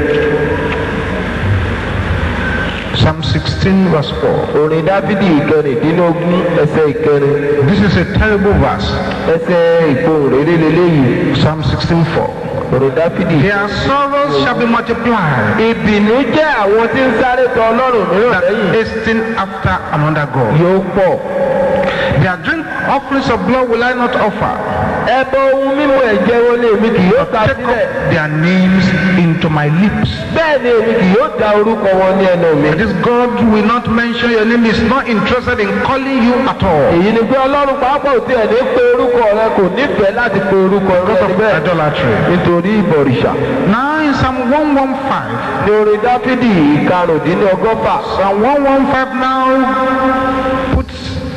Speaker 1: Psalm 16, verse 4.
Speaker 2: orin dábìdì ìkẹrìndínlógún ẹsẹ̀ ìkẹrin
Speaker 1: This is a terrible verse.
Speaker 2: ẹsẹ̀ ìfohùn rere lélẹ́yìí
Speaker 1: Psalm 16, 4.
Speaker 2: orin dábìdì.
Speaker 1: Their sorrows shall be multiplied.
Speaker 2: ìbínú jẹ́ àwọn tí ń sáré tọ ọlọ́run mìíràn
Speaker 1: that
Speaker 2: lẹ́yìn
Speaker 1: hasten after another God.
Speaker 2: yóò pọ̀.
Speaker 1: Their drink offerings of blood will I not offer.
Speaker 2: ẹbọ ohun mímu ẹ̀jẹ̀ wọn ni èmi kì yóò ta
Speaker 1: Take
Speaker 2: sílẹ̀.
Speaker 1: up their names into my lips.
Speaker 2: bẹ́ẹ̀ ni èmi kì yóò da orúkọ wọn ní ẹnu mi.
Speaker 1: This God will not mention your name. Is not interested in calling you at all.
Speaker 2: èyí ni pé ọlọ́run pàápàá ò tiẹ̀ ní pé orúkọ rẹ kò nífẹ̀ẹ́ láti pe orúkọ rẹ
Speaker 1: Because of
Speaker 2: níbẹ̀
Speaker 1: idolatry.
Speaker 2: nítorí ìbọ̀rìṣà.
Speaker 1: Now in Psalm 115,
Speaker 2: ní orin dáfídì ìkarùndínlọ́gọ́fà
Speaker 1: Psalm 115 now puts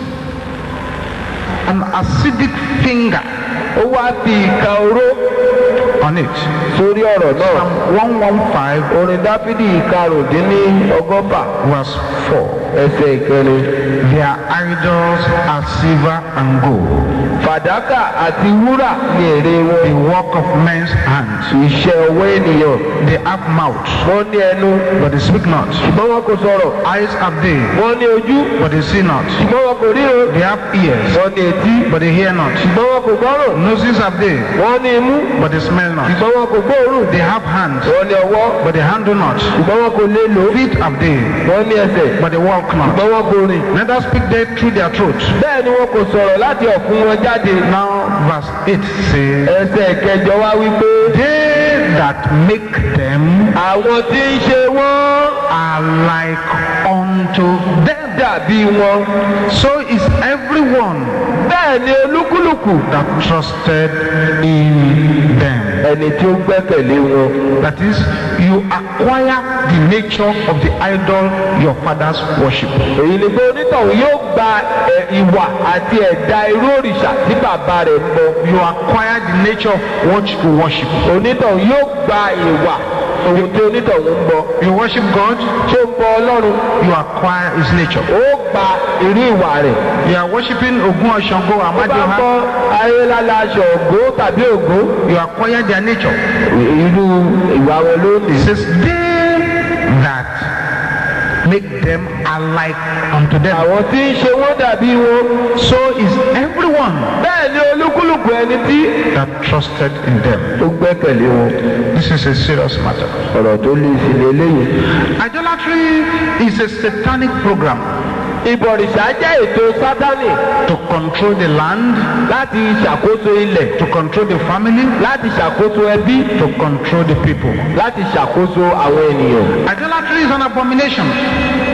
Speaker 1: an acidic finger
Speaker 2: ó wá fi ìka oró
Speaker 1: on it.
Speaker 2: sórí ọ̀rọ̀ náà.
Speaker 1: Psalm 115,
Speaker 2: orin dáfídì ìkarùndínlọ́gọ́fà
Speaker 1: verse 4.
Speaker 2: ẹsẹ̀ ìkẹrin.
Speaker 1: Their idols are silver and gold.
Speaker 2: fàdákà àti wúrà ni èrè wọn.
Speaker 1: the work of men's hands.
Speaker 2: iṣẹ́ ọwọ́ ènìyàn.
Speaker 1: They have mouth,
Speaker 2: wọ́n ní ẹnu
Speaker 1: but they speak not.
Speaker 2: ṣùgbọ́n wọn kò sọ̀rọ̀.
Speaker 1: Eyes have they,
Speaker 2: wọ́n ní ojú
Speaker 1: but they see not.
Speaker 2: ṣùgbọ́n wọn kò ríran.
Speaker 1: They have ears,
Speaker 2: wọ́n ní etí
Speaker 1: but they hear not.
Speaker 2: ṣùgbọ́n wọn kò gbọ́ràn.
Speaker 1: Noses have they,
Speaker 2: wọ́n ní imú
Speaker 1: but they smell not.
Speaker 2: ṣùgbọ́n wọn kò gbóòórùn.
Speaker 1: They have hands,
Speaker 2: wọ́n ní ọwọ́
Speaker 1: but they handle not.
Speaker 2: ṣùgbọ́n wọn kò lè lò.
Speaker 1: Feet have they,
Speaker 2: wọ́n ní ẹsẹ̀
Speaker 1: but they walk not.
Speaker 2: ṣùgbọ́n wọn kò rìn.
Speaker 1: Neither speak they through their throat.
Speaker 2: bẹ́ẹ̀ ni wọn kò sọ̀rọ̀ láti ọ̀fun wọn jáde.
Speaker 1: Now, verse 8 says,
Speaker 2: ẹsẹ̀ kẹjọ wá wípé
Speaker 1: They that make them
Speaker 2: àwọn tí ń ṣe wọ́n
Speaker 1: are like unto them.
Speaker 2: dàbí wọn.
Speaker 1: So is everyone
Speaker 2: bẹ́ẹ̀ ni olúkúlùkù
Speaker 1: that trusted in them.
Speaker 2: ẹni tí ó gbẹ́kẹ̀lé wọn.
Speaker 1: That is, you acquire the nature of the idol your fathers worship.
Speaker 2: èyí ni pé onítọ̀hún yóò gba ẹ, ìwà àti ẹ̀dá irú òrìṣà tí bàbá rẹ̀ ń bọ.
Speaker 1: You acquire the nature of what you worship.
Speaker 2: onítọ̀hún yóò gba ìwà ohun tí onítọ̀hún ń bọ.
Speaker 1: You worship God,
Speaker 2: ṣé ń bọ ọlọ́run
Speaker 1: you acquire his nature.
Speaker 2: ó gba irú ìwà rẹ̀.
Speaker 1: You are worshiping Ogun Oshango,
Speaker 2: ó bá
Speaker 1: Amadioha,
Speaker 2: bọ ayélálá aṣọ ògbó tàbí ògbó
Speaker 1: you acquire their nature.
Speaker 2: irú ìwà wọn ló ní.
Speaker 1: It says, they that make them alike unto them.
Speaker 2: àwọn tí ń ṣe wọ́n dàbí wọn.
Speaker 1: So is everyone
Speaker 2: bẹ́ẹ̀ ni olúkúlùkù ẹni tí
Speaker 1: that trusted in them.
Speaker 2: ó gbẹ́kẹ̀lé wọn.
Speaker 1: This is a serious matter.
Speaker 2: ọ̀rọ̀ tó lè sí ni eléyìí.
Speaker 1: Idolatry is a satanic program
Speaker 2: ìbọ̀rìṣà jẹ́ ètò sátánì
Speaker 1: to control the land,
Speaker 2: láti ṣàkóso ilẹ̀
Speaker 1: to control the family,
Speaker 2: láti ṣàkóso ẹbí
Speaker 1: to control the people.
Speaker 2: láti ṣàkóso àwọn ènìyàn.
Speaker 1: Idolatry is an abomination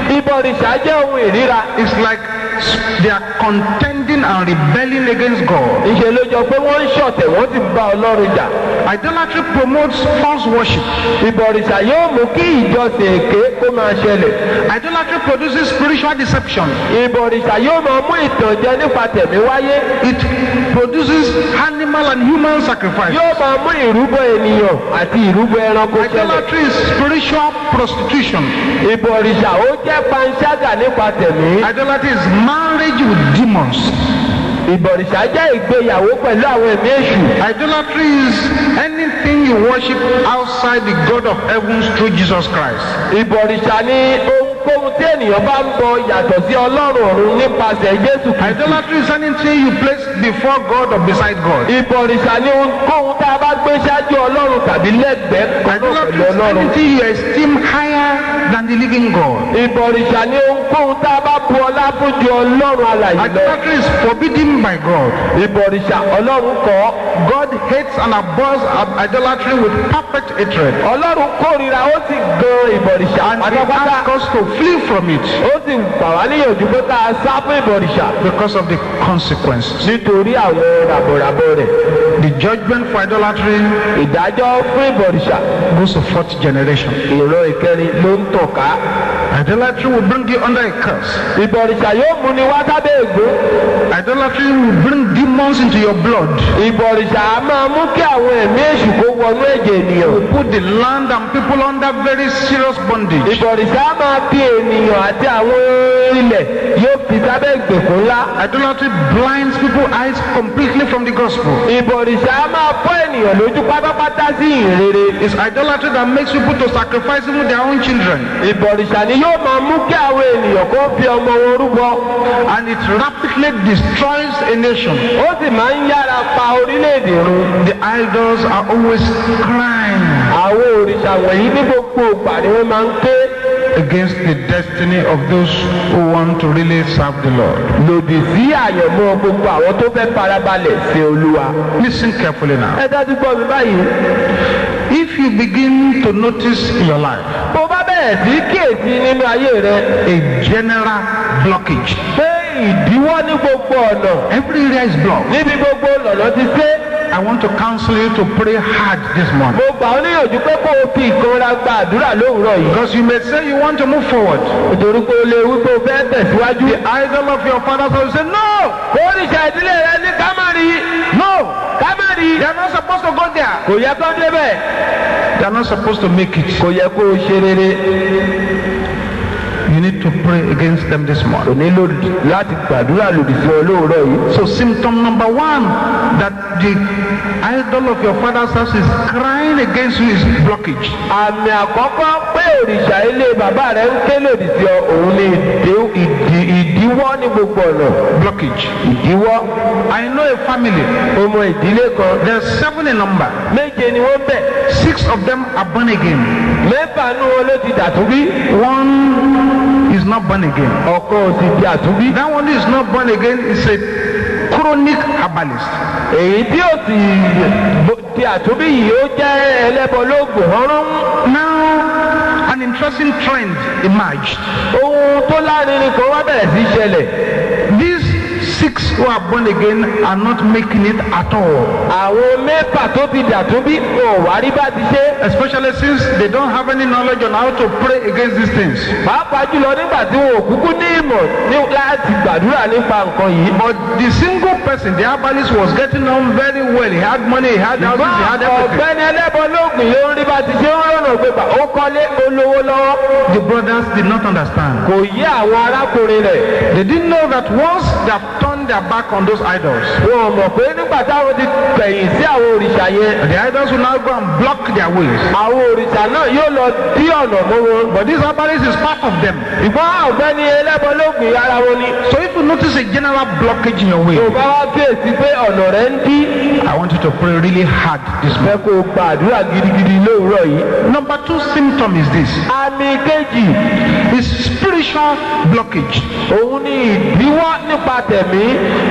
Speaker 2: ìbọ̀rìṣà jẹ́ ohun ìríra
Speaker 1: It's like they are contending and rebelling against God.
Speaker 2: ìṣe ló jọ pé wọ́n ń ṣọ̀tẹ̀ wọ́n ti bá ọlọ́run jà
Speaker 1: Idolatry promotes false worship.
Speaker 2: ìbọ̀rìṣà yóò mú kí ìjọsìn èké kó máa ṣẹlẹ̀
Speaker 1: Idolatry produces spiritual deception.
Speaker 2: ìbọ̀rìṣà yóò máa mú ìtànjẹ nípa tẹ̀mí wáyé
Speaker 1: It produces animal and human sacrifice.
Speaker 2: yóò máa mú ìrúbọ ènìyàn àti ìrúbọ ẹranko ṣẹlẹ̀
Speaker 1: Idolatry is spiritual prostitution.
Speaker 2: ìbọ̀rìṣà ó jẹ́ panṣágà nípa tẹ̀mí
Speaker 1: Idolatry is marriage with demons.
Speaker 2: ìbọ̀rìṣà jẹ́ ìgbéyàwó pẹ̀lú àwọn ẹ̀mí èṣù
Speaker 1: Idolatry is anything you worship outside the God of heavens through Jesus Christ.
Speaker 2: ìbọ̀rìṣà ni ohunkóhun tí ènìyàn bá ń bọ yàtọ̀ sí ọlọ́run ọ̀run nípasẹ̀ jésù kristu
Speaker 1: Idolatry is anything you place before God or beside God.
Speaker 2: ìbọ̀rìṣà ni ohunkóhun tá a bá gbé ṣáájú ọlọ́run tàbí lẹ́gbẹ̀ẹ́ kan náà
Speaker 1: Idolatry
Speaker 2: pẹ̀lú
Speaker 1: is
Speaker 2: ọlọ́run
Speaker 1: anything you esteem higher than the living God.
Speaker 2: ìbọ̀rìṣà ni ohunkóhun tá a bá bu ọlá fún ju ọlọ́run alàyè lọ
Speaker 1: Idolatry is forbidden by God.
Speaker 2: ìbọ̀rìṣà ọlọ́run kọ́
Speaker 1: God hates and abhors idolatry with perfect hatred.
Speaker 2: ọlọ́run kórìíra ó sì gan ìbọ̀rìṣà
Speaker 1: And He
Speaker 2: pátápátá
Speaker 1: asks us to flee from it
Speaker 2: ó sì gbà wá níyànjú pé ká a sá fún ìbọ̀rìṣà
Speaker 1: because of the consequences.
Speaker 2: nítorí àwọn ràbọ̀ràbọ̀ rẹ̀
Speaker 1: The judgment for idolatry
Speaker 2: ìdájọ́ fún ìbọ̀rìṣà
Speaker 1: goes to fourth generation.
Speaker 2: ìran ìkẹrin ló ń tàn ká
Speaker 1: Idolatry will bring you under a curse.
Speaker 2: ìbọ̀rìṣà yóò mú ni wá sábẹ́ ègún
Speaker 1: Idolatry will bring demons into your blood.
Speaker 2: ìbọ̀rìṣà á máa mú kí àwọn ẹ̀mí èṣù kó wọnú ẹ̀jẹ̀ ènìyàn
Speaker 1: Put the land and people under very serious bondage.
Speaker 2: ìbọ̀rìṣà á máa fi ènìyàn àti àwọn ilẹ̀ yóò fi sábẹ́ ìgbèkùn ńlá
Speaker 1: Idolatry blinds people's eyes completely from the gospel.
Speaker 2: ìbọ̀rìṣà á máa fọ́ ènìyàn lójú pátápátá sí ìrere
Speaker 1: It's idolatry that makes people to sacrifice even their own children.
Speaker 2: ìbọ̀rìṣà ni yóò máa mú kí àwọn ènìyàn kó fi ọmọ wọn rúbọ
Speaker 1: And it rapidly destroys a nation.
Speaker 2: ó sì máa ń yára pa orílẹ̀-èdè run
Speaker 1: The idols are always crying
Speaker 2: àwọn òrìṣà wọ̀nyí ní gbogbo ìgbà ni wọ́n máa ń ké
Speaker 1: against the destiny of those who want to really serve the Lord.
Speaker 2: lòdì sí àyànmọ́ gbogbo àwọn tó fẹ́ farabalẹ̀ sí olúwa.
Speaker 1: Listen carefully now.
Speaker 2: ẹ dájú gbọ́ mi báyìí
Speaker 1: If you begin to notice in your life
Speaker 2: bó bá bẹ̀rẹ̀ sí kíyèsí nínú ayé rẹ
Speaker 1: a general blockage,
Speaker 2: pé ìdíwọ́ ní gbogbo ọ̀nà
Speaker 1: every area is blocked.
Speaker 2: níbi gbogbo lọ̀nà ti ṣe
Speaker 1: I want to counsel you to pray hard this morning.
Speaker 2: mo gbà ọ́ níyànjú pé kó o fi ìkanra gba àdúrà lówùúrọ̀ yìí.
Speaker 1: Because you may say you want to move forward.
Speaker 2: nítorí pé o lè wí pé o fẹ́ tẹ̀síwájú.
Speaker 1: The idol of your father's house say, No,
Speaker 2: oríṣà ìdílé rẹ ní kámárì
Speaker 1: no,
Speaker 2: kámárì
Speaker 1: they are not supposed to go there.
Speaker 2: kò yẹ kó débẹ̀
Speaker 1: They are not supposed to make it.
Speaker 2: kò yẹ kó o ṣe rere.
Speaker 1: You need to pray against them this
Speaker 2: kò
Speaker 1: morning.
Speaker 2: nílò láti gbàdúrà lòdì sí ọ lówùúrọ̀ yìí.
Speaker 1: So symptom number one that the idol of your father's house is crying against you is blockage.
Speaker 2: àmì àkọ́kọ́ pé òrìṣà ilé bàbá rẹ̀ ń ké lòdì sí ọ òun ni ìdí- ìdí- ìdíwọ́ ní gbogbo ọ̀nà
Speaker 1: Blockage.
Speaker 2: ìdíwọ́
Speaker 1: I know a family.
Speaker 2: ọmọ ìdílé kan
Speaker 1: There's seven in number.
Speaker 2: méje ni wọ́n bẹ̀
Speaker 1: Six of them are born again.
Speaker 2: mẹ́fà nú wọn ló ti dàtúbí
Speaker 1: One is not born again.
Speaker 2: ọ̀kan ò sì di àtúbí
Speaker 1: That one is not born again is a chronic herbalist.
Speaker 2: èyí tí ò sì bo- di àtúbí yìí ó jẹ́ ẹlẹ́bọ lóògùn ọ̀rún
Speaker 1: Now, an interesting trend emerged.
Speaker 2: ohun tó lárinrin kan wá bẹ̀rẹ̀ sí í ṣẹlẹ̀
Speaker 1: These six who are born again are not making it at all.
Speaker 2: àwọn mẹ́fà tó ti dàtúbí wọn ò wá rí bá ti ṣe
Speaker 1: Especially since they don't have any knowledge on how to pray against these things.
Speaker 2: pàápàá jùlọ nígbà tí wọn ò kúkú ní ìmọ̀ ní- láti gbàdúrà nípa nǹkan yìí.
Speaker 1: But the single person, the herbalist, was getting on very well. He had money, he had houses, he had everything.
Speaker 2: ọ̀gbẹ́ni ẹlẹ́bọ lóògùn yóò ń rí bá ti ṣe ń rọ̀nà gbégbà ó kọ́lé olówó lọ́wọ́
Speaker 1: The brothers did not understand.
Speaker 2: kò yí àwọn arákùnrin rẹ̀
Speaker 1: They didn't know that once they have turned their back on those idols,
Speaker 2: wọn ò mọ̀ pé nígbà táwọn ti kẹ̀yìn sí àwọn òrìṣà yẹn
Speaker 1: the idols will now go and block their ways.
Speaker 2: àwọn òrìṣà náà yóò lọ dí ọ̀nà mọ́ wọn.
Speaker 1: But this herbalist is part of them.
Speaker 2: ìgbọ́n ọ̀gbẹ́ni ẹlẹ́bọ lóògùn ara wọn ni.
Speaker 1: So if you notice a general blockage in your way,
Speaker 2: tó bá wá kíyèsí pé ọ̀nà rẹ̀ ń dí
Speaker 1: I want you to pray really hard this
Speaker 2: fẹ́
Speaker 1: morning.
Speaker 2: kó o gba àdúrà gidigidi lówùúrọ̀ yìí.
Speaker 1: Number two symptom is this
Speaker 2: àmì kejì
Speaker 1: is spiritual blockage.
Speaker 2: òun ni ìdíwọ́ nípa tẹ̀mí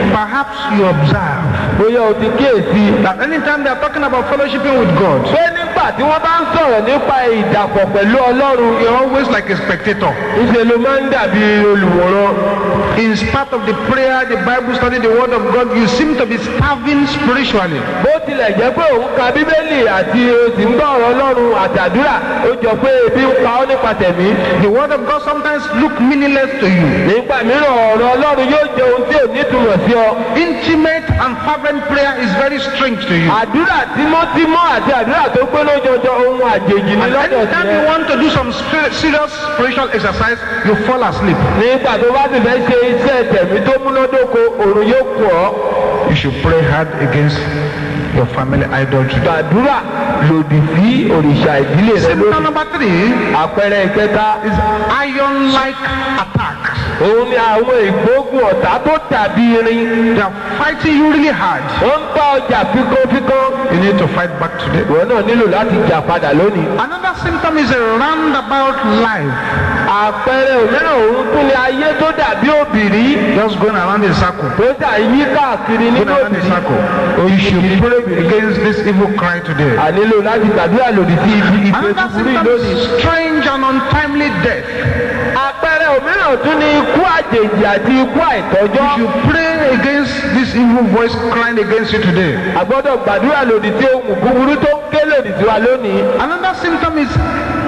Speaker 1: Perhaps you observe
Speaker 2: bóyá o ti kíyèsí
Speaker 1: that anytime they are talking about fellowshipping with God,
Speaker 2: pé nígbà nígbà tí wọ́n bá ń sọ̀rọ̀ nípa ìdàpọ̀ pẹ̀lú ọlọ́run
Speaker 1: you're always like a spectator.
Speaker 2: ìṣe ló máa ń dàbí olùwòran.
Speaker 1: In spite of the prayer, the Bible study, the Word of God, you seem to be starving spiritually.
Speaker 2: bó tilẹ̀ jẹ́ pé òun ka bíbélì àti òsì ń gbọ́ ọ̀rọ̀ ọlọ́run àtàdúrà ó jọ pé ebi ń pa ọ́ nípa tẹ̀mí.
Speaker 1: The Word of God sometimes look meaningless to you.
Speaker 2: nígbà mìíràn ọ̀rọ̀ ọlọ́run yóò jẹ ohun tí ò nítumọ̀ sí ọ.
Speaker 1: Intimate and fervent prayer is very strange to you.
Speaker 2: àdúrà tímọ́tímọ́ àti àdúrà tó pé lójoojọ́ ohun àjèjì ní
Speaker 1: And
Speaker 2: lọ́dọ̀
Speaker 1: anytime you
Speaker 2: tiẹ̀.
Speaker 1: want to do some spirit, serious spiritual exercise, you fall asleep.
Speaker 2: nígbà tó bá ti fẹ́ ṣe iṣẹ́ tẹ̀mí tó múnádóko òrùn yóò kù ọ́.
Speaker 1: You should pray hard against your family idolatry.
Speaker 2: gbàdúrà lòdì sí òrìṣà ìdílé rẹ
Speaker 1: Symptom
Speaker 2: lónìí.
Speaker 1: number three
Speaker 2: àpẹẹrẹ ìkẹta
Speaker 1: is iron-like attack.
Speaker 2: òun ni àwọn ìgbógun ọ̀tá tó dàbí irin.
Speaker 1: They are fighting you really hard.
Speaker 2: wọ́n ń bá ọjà fíkọ́fíkọ́.
Speaker 1: You need to fight back today.
Speaker 2: ìwọ náà nílò láti jà padà lónìí.
Speaker 1: Another symptom is a roundabout life.
Speaker 2: àpẹẹrẹ òmíràn òun tún ni ayé tó dàbí òbìrí.
Speaker 1: Just going around in circle.
Speaker 2: tó dà yí káàkiri
Speaker 1: Going
Speaker 2: nínú
Speaker 1: around in
Speaker 2: òbìrí.
Speaker 1: circle. You should pray against this evil cry today.
Speaker 2: a nílò láti gbàdúrà lòdì sí ibi ìgbé
Speaker 1: Another
Speaker 2: búburú yìí
Speaker 1: symptom
Speaker 2: lónìí.
Speaker 1: is strange and untimely death.
Speaker 2: àpẹẹrẹ òmíràn tún ni ikú àjèjì àti ikú àìtọ́jọ́.
Speaker 1: You should pray against this evil voice crying against you today.
Speaker 2: a gbọ́dọ̀ gbàdúrà lòdì sí ohun búburú tó ń ké lòdì sí wa lónìí.
Speaker 1: Another symptom is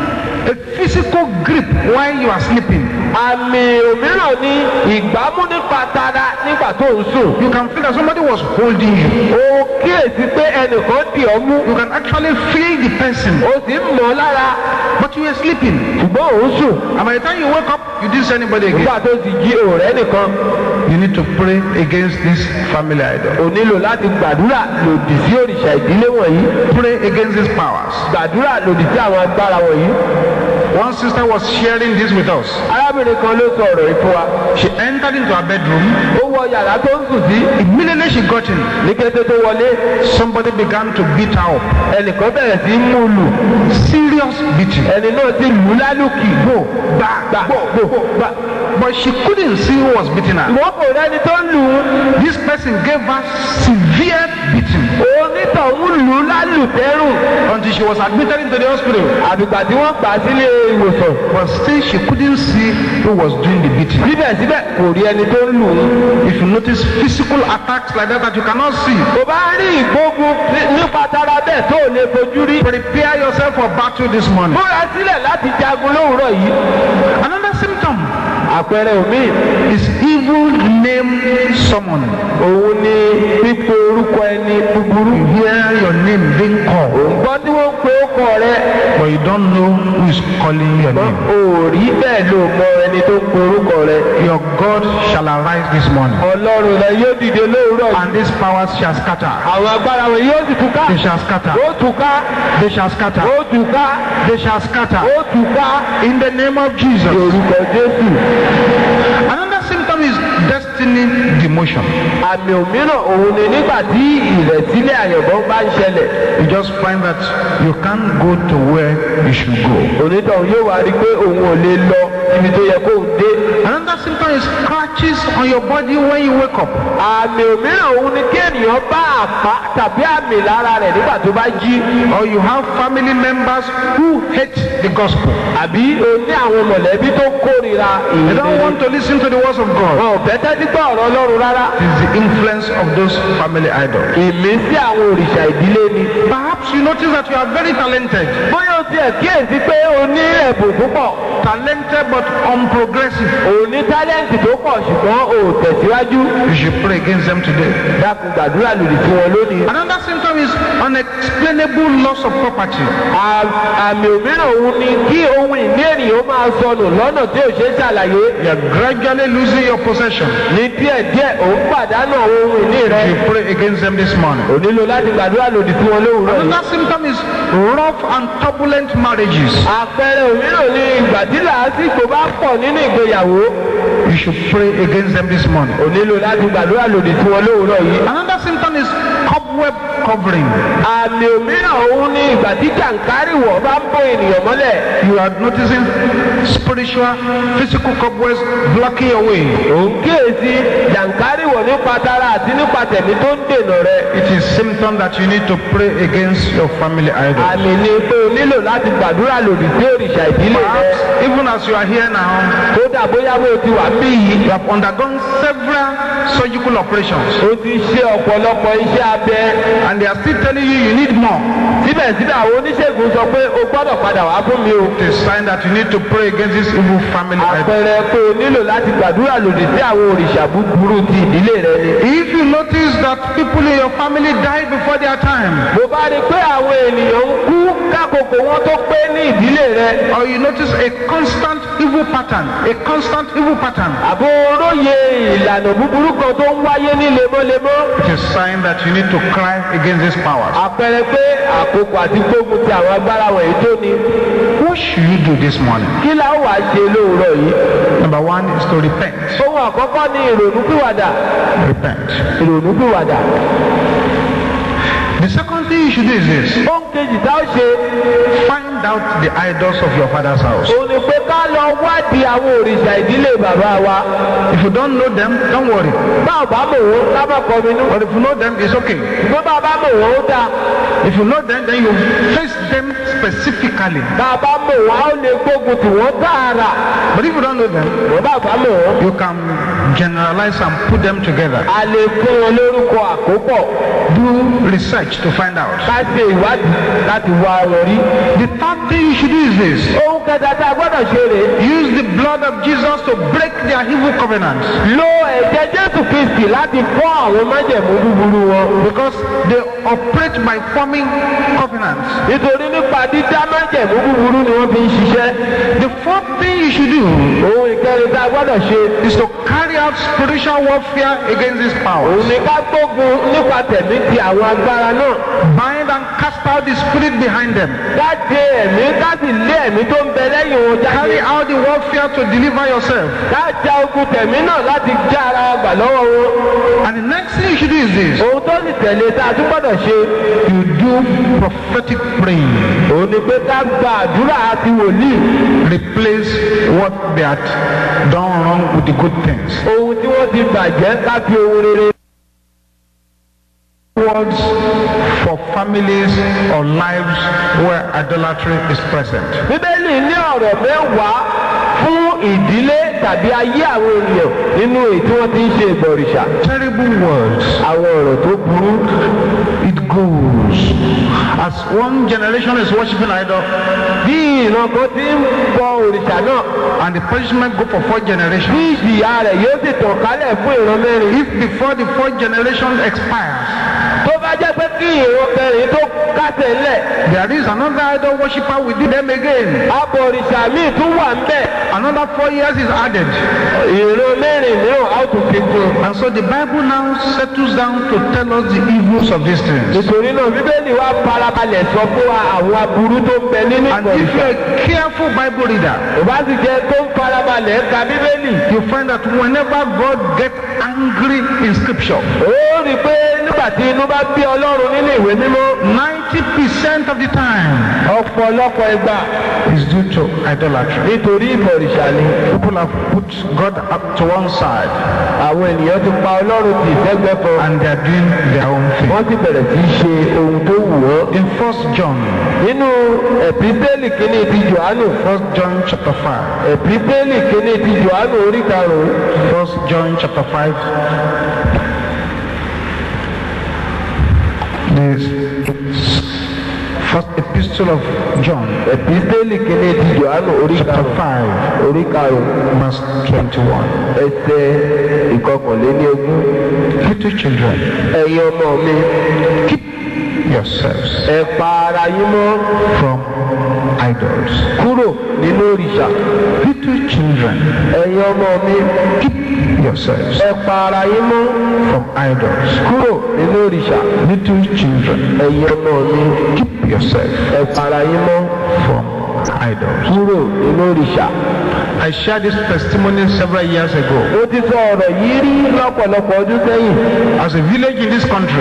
Speaker 1: a physical grip while you are sleeping.
Speaker 2: àmì òmíràn ni ìgbámú nípa tara nígbà tó ń sùn.
Speaker 1: You can feel that somebody was holding you.
Speaker 2: o kíyèsí pé ẹnìkan dì ọ́ mú.
Speaker 1: You can actually feel the person,
Speaker 2: o sì ń mọ̀ ọ́ lára
Speaker 1: but you were sleeping.
Speaker 2: ṣùgbọ́n òun sùn.
Speaker 1: And by the time you wake up, you didn't see anybody again.
Speaker 2: nígbà tó sì jí ọ̀rẹ́ nìkan.
Speaker 1: You need to pray against this family idol.
Speaker 2: o nílò láti gbàdúrà lòdì sí òrìṣà ìdílé wọ̀nyí.
Speaker 1: Pray against these powers.
Speaker 2: gbàdúrà lòdì sí àwọn agbára wọ̀nyí.
Speaker 1: One sister was sharing this with us.
Speaker 2: arábìnrin kan ló sọ ọ̀rọ̀ yìí fún wa.
Speaker 1: She entered into her bedroom.
Speaker 2: ó wọ yàrá tó ń sùn sí.
Speaker 1: Immediately she got in,
Speaker 2: ní kété tó wọlé
Speaker 1: somebody began to beat her up.
Speaker 2: ẹnìkan bẹ̀rẹ̀ sí í mú lù.
Speaker 1: Serious beating.
Speaker 2: ẹni náà ti lù ú lálùkì. gbò gbà gbà gbò gbà.
Speaker 1: But she couldn't see who was beating her.
Speaker 2: ìwọ́n kò rẹ́ni tó lù ú.
Speaker 1: This person gave her severe beating
Speaker 2: onítọ̀hún lù ú lálùtẹ́rùn.
Speaker 1: until she was admitted into the hospital.
Speaker 2: àbígbà tí wọ́n gbà á sílé ìwòsàn.
Speaker 1: But still, she couldn't see who was doing the beating.
Speaker 2: síbẹ̀síbẹ̀ kò rí ẹni tó ń lù ú.
Speaker 1: If you notice physical attacks like that that you cannot see,
Speaker 2: kò bá rí ìgbógun nípa tara bẹ́ẹ̀ tó ò lè fojú rí.
Speaker 1: prepare yourself for battle this morning.
Speaker 2: múra sílẹ̀ láti jagun lówùúrọ̀ yìí.
Speaker 1: Another symptom
Speaker 2: àpẹẹrẹ omi
Speaker 1: is evil name summon.
Speaker 2: òun ni pípe orúkọ ẹni búburú.
Speaker 1: You hear your name being called,
Speaker 2: òun gbọ́ tí wọ́n pe ókọ rẹ.
Speaker 1: but you don't know who is calling your
Speaker 2: ṣùgbọ́n
Speaker 1: name.
Speaker 2: o ò rí bẹ́ẹ̀ ló mọ ẹni tó pe orúkọ rẹ.
Speaker 1: Your God shall arise this morning,
Speaker 2: ọlọ́run rẹ yóò dìde lówùúrọ̀ yìí.
Speaker 1: and these powers shall scatter.
Speaker 2: àwọn agbára wọn yóò sì túká.
Speaker 1: They shall scatter.
Speaker 2: ó túká.
Speaker 1: They shall scatter.
Speaker 2: ó túká.
Speaker 1: They shall scatter.
Speaker 2: ó túká.
Speaker 1: In the name of Jesus.
Speaker 2: orúkọ jésù.
Speaker 1: Another symptom is destiny demotion.
Speaker 2: àmì òmíràn òun ni nígbà tí ìrẹ̀sílẹ̀ àyànmọ́ bá ń ṣẹlẹ̀.
Speaker 1: You just find that you can't go to where you should go.
Speaker 2: onítọ̀hún yóò wá rí i pé òun ò lè lọ ibi tó yẹ kó o dé.
Speaker 1: Another symptom is scratches on your body when you wake up.
Speaker 2: àmì òmíràn òun ni kí ènìyàn bá àpá tàbí àmì lára rẹ̀ nígbà tó bá jí.
Speaker 1: Or you have family members who hate the gospel.
Speaker 2: àbí o ní àwọn mọ̀lẹ́bí tó kórìíra
Speaker 1: They don't
Speaker 2: ìrere.
Speaker 1: want to listen to the words of God.
Speaker 2: wọn ò fẹ́ tẹ́tí gbọ́ ọ̀rọ̀ ọlọ́run rárá.
Speaker 1: It is the influence of those family idols.
Speaker 2: ìmísí àwọn òrìṣà ìdílé ni.
Speaker 1: Perhaps you notice that you are very talented.
Speaker 2: bóyá o tiẹ̀ kíyèsí pé o ní ẹ̀bùn púpọ̀.
Speaker 1: Talented but unprogressive.
Speaker 2: o ní tálẹ́ǹtì tó pọ̀ ṣùgbọ́n o ò tẹ̀síwájú.
Speaker 1: You should pray against them today.
Speaker 2: dákun gbàdúrà lòdì sí wọn lónìí.
Speaker 1: Another symptom is unexplainable loss of property.
Speaker 2: À- àmì òmíràn òun ni kí ohun ìní ènìyàn máa sọnù lọ́nà tí ò ṣe é ṣàlàyé.
Speaker 1: You are gradually losing your possession.
Speaker 2: ní díẹ̀díẹ̀ òun pàdánù àwọn ohun ìní rẹ.
Speaker 1: You pray against them this morning.
Speaker 2: ò nílò láti gbàdúrà lòdì sí wọn lówùúrọ̀ yìí.
Speaker 1: Another symptom is rough and turbulent marriages.
Speaker 2: àpẹẹrẹ òmíràn ni ìgbà tí làásìgbò bá pọ̀ nínú ìgbéyàwó.
Speaker 1: You should pray against them this morning.
Speaker 2: ò nílò láti gbàdúrà lòdì sí wọn lówùúrọ̀ yìí.
Speaker 1: Another symptom is cobweb covering.
Speaker 2: àmì òmíràn òun ni ìgbà tí jàǹkárìwọ̀ bá ń bó ènìyàn mọ́lẹ̀.
Speaker 1: You are noticing spiritual, physical cobwebs blocking your way.
Speaker 2: òun kíyèsí jàǹkárìwọ̀ nípa tara àti nípa tẹ̀mí tó ń dènà rẹ.
Speaker 1: It is symptom that you need to pray against your family idol.
Speaker 2: àmì ni pé o nílò láti gbàdúrà lòdì sí òrìṣà ìdílé rẹ.
Speaker 1: Perhaps even as you are here now,
Speaker 2: kódà bóyá bó o ti wà bí yìí.
Speaker 1: you have undergone several surgical operations,
Speaker 2: o ti ṣe ọ̀pọ̀lọpọ̀ iṣẹ́ abẹ.
Speaker 1: and they are still telling you you need more.
Speaker 2: síbẹ̀síbẹ̀ àwọn oníṣègùn sọ pé o gbọ́dọ̀ padà wá fún mi o.
Speaker 1: It is a sign that you need to pray against this evil family idol.
Speaker 2: àpẹẹrẹ pé o nílò láti gbàdúrà lòdì sí àwọn òrìṣà búburú ti ìdílé rẹ ni.
Speaker 1: If you notice that people in your family die before their time,
Speaker 2: mo bá rí i pé àwọn ènìyàn ń kú kákòókò wọn tó pé ní ìdílé rẹ.
Speaker 1: or you notice a constant evil pattern, a constant evil pattern,
Speaker 2: àbò oróye ìlànà búburú kan tó ń wáyé ní lemọ́lemọ́.
Speaker 1: it is a sign that you need to cry against these powers.
Speaker 2: àpẹẹrẹ pé àkókò àti gbógun ti àwọn agbára wọ̀nyí tó ni.
Speaker 1: What should you do this morning?
Speaker 2: kí la ó wàá ṣe lóòrọ̀ yìí.
Speaker 1: Number one is to repent.
Speaker 2: ohun àkọ́kọ́ ni ìrònúpìwàdà.
Speaker 1: Repent.
Speaker 2: ìrònúpìwàdà.
Speaker 1: The second thing you should do is this
Speaker 2: ohun kejì tá ó ṣe.
Speaker 1: find out the idols of your father's house.
Speaker 2: òun ni pé ká lọ wádìí àwọn òrìṣà ìdílé bàbá wa.
Speaker 1: If you don't know them, don't worry.
Speaker 2: bá ò bá mọ̀ wọ́n ká má kọ́ mi nú.
Speaker 1: But if you know them, it's okay.
Speaker 2: ṣùgbọ́n bá a bá mọ̀ wọ́n ó dáa.
Speaker 1: If you know them, then you face them specifically.
Speaker 2: bá a bá mọ̀ wọ́n á ó lè gbógun tì wọ́n tààrà.
Speaker 1: But if you don't know them,
Speaker 2: wọ́n bá a bá mọ̀ wọ́n.
Speaker 1: you can generalize and put them together.
Speaker 2: a lè fún wọn lórúkọ àkópọ̀.
Speaker 1: Do research to find out.
Speaker 2: ká ṣe ìwádìí láti wá wọn rí.
Speaker 1: The third thing you should do is this
Speaker 2: ohun kẹta tá a gbọ́dọ̀ ṣe rèé.
Speaker 1: use the blood of Jesus to break their evil covenants.
Speaker 2: lo ẹ̀jẹ̀ jésù kristi láti fọ́ àwọn májẹ̀mú búburú wọn.
Speaker 1: Because they operate by forming covenants.
Speaker 2: nítorí nípa dídá májẹ̀mú búburú ni wọ́n fi ń ṣiṣẹ́.
Speaker 1: The fourth thing you should do
Speaker 2: ohun ìkẹrin tá a gbọ́dọ̀ ṣe.
Speaker 1: is to carry out spiritual warfare against these powers.
Speaker 2: òun ni ká gbógun nípa tẹ̀mí ti àwọn agbára náà.
Speaker 1: Bind and cast out the spirit behind them.
Speaker 2: ká de ẹ̀mí ká sì lé ẹ̀mí tó ń bẹ lẹ́yìn wọn jáde.
Speaker 1: Carry out the warfare to deliver yourself.
Speaker 2: ká ja ogun tẹ̀mí náà láti já ara wa gbà lọ́wọ́ wọn.
Speaker 1: And the next thing you should do is this
Speaker 2: ohun tó sì tẹ̀lé tá a tún gbọ́dọ̀ ṣe.
Speaker 1: you do prophetic praying.
Speaker 2: òun ni pé ká gba àdúrà àti wòlíì.
Speaker 1: Replace what they had done wrong with the good things.
Speaker 2: ohun tí wọ́n ti bàjẹ́ ká fi ohun rere.
Speaker 1: Words for families or lives where idolatry is present.
Speaker 2: bíbélì ní ọ̀rọ̀ mẹ́wàá fún ìdílé tàbí ayé àwọn ènìyàn nínú èyí tí wọ́n ti ń ṣe ìbọ̀rìṣà.
Speaker 1: Terrible words.
Speaker 2: àwọn ọ̀rọ̀ tó burú.
Speaker 1: It goes. As one generation is worshiping idol,
Speaker 2: bí ìran kan ti ń bọ òrìṣà náà
Speaker 1: and the punishment go for four
Speaker 2: bí
Speaker 1: generations.
Speaker 2: ìjìyà rẹ̀ yóò sì tàn kálẹ̀ fún ìran mẹ́rin.
Speaker 1: If before the fourth generation expires,
Speaker 2: tó bá jẹ́ pé kí ìran kẹrin tó kásẹ̀ ńlẹ̀
Speaker 1: there is another idol worshiper within them again.
Speaker 2: abọ̀rìṣà míì tún wà ń bẹ̀.
Speaker 1: Another four years is added.
Speaker 2: ìran mẹ́rin mìíràn á tún fi kún un.
Speaker 1: And so the Bible now settles down to tell us the evils of these things.
Speaker 2: nítorí náà bíbélì wa farabalẹ̀ sọ fún wa àwọn aburú tó ń bẹ nínú
Speaker 1: And if
Speaker 2: ìbọ̀rìṣà.
Speaker 1: you're a careful Bible reader,
Speaker 2: ìbá sì jẹ́ tó ń farabalẹ̀ ka bíbélì.
Speaker 1: you find that whenever God gets angry in scripture,
Speaker 2: ó rí i pé nígbà tí inú bá bí ọlọ́run nínú ìwé mímọ́
Speaker 1: 90% of the time
Speaker 2: ọ̀pọ̀lọpọ̀ ìgbà
Speaker 1: is due to idolatry.
Speaker 2: nítorí ìbọ̀rìṣà ni
Speaker 1: People have put God up to one side
Speaker 2: àwọn ènìyàn ti pa ọlọ́run tì sẹ́gbẹ́ kan
Speaker 1: and they are doing their own thing.
Speaker 2: wọ́n sì bẹ̀rẹ̀ sí í ṣe ohun tó wù wọ́n.
Speaker 1: In First John,
Speaker 2: nínú ẹ̀písẹ́lì kínní ti johannu
Speaker 1: First John chapter 5,
Speaker 2: ẹ̀písẹ́lì kínní ti johannu orí karùn-ún
Speaker 1: First John chapter 5, the first epistle of John,
Speaker 2: ẹ̀písẹ́lì kínní ti johannu orí
Speaker 1: chapter
Speaker 2: karùn-ún
Speaker 1: 5,
Speaker 2: orí karùn-ún
Speaker 1: verse 21.
Speaker 2: ẹsẹ̀ ìkọkànléníogún.
Speaker 1: Little children,
Speaker 2: ẹ̀yin ọmọ mi
Speaker 1: keep yourselves
Speaker 2: ẹ pa ara yín mọ́
Speaker 1: from idols.
Speaker 2: kúrò nínú òrìṣà.
Speaker 1: Little children,
Speaker 2: ẹ̀yin ọmọ mi
Speaker 1: keep yourselves
Speaker 2: ẹ pa ara yín mọ́
Speaker 1: from idols.
Speaker 2: kúrò nínú òrìṣà.
Speaker 1: Little children,
Speaker 2: ẹ̀yin ọmọ mi
Speaker 1: keep yourselves
Speaker 2: ẹ pa ara yín mọ́
Speaker 1: from idols.
Speaker 2: kúrò nínú òrìṣà.
Speaker 1: I shared this testimony several years ago.
Speaker 2: mo ti sọ ọ̀rọ̀ yìí rí lọ́pọ̀lọpọ̀ ọdún sẹ́yìn.
Speaker 1: As a village in this country,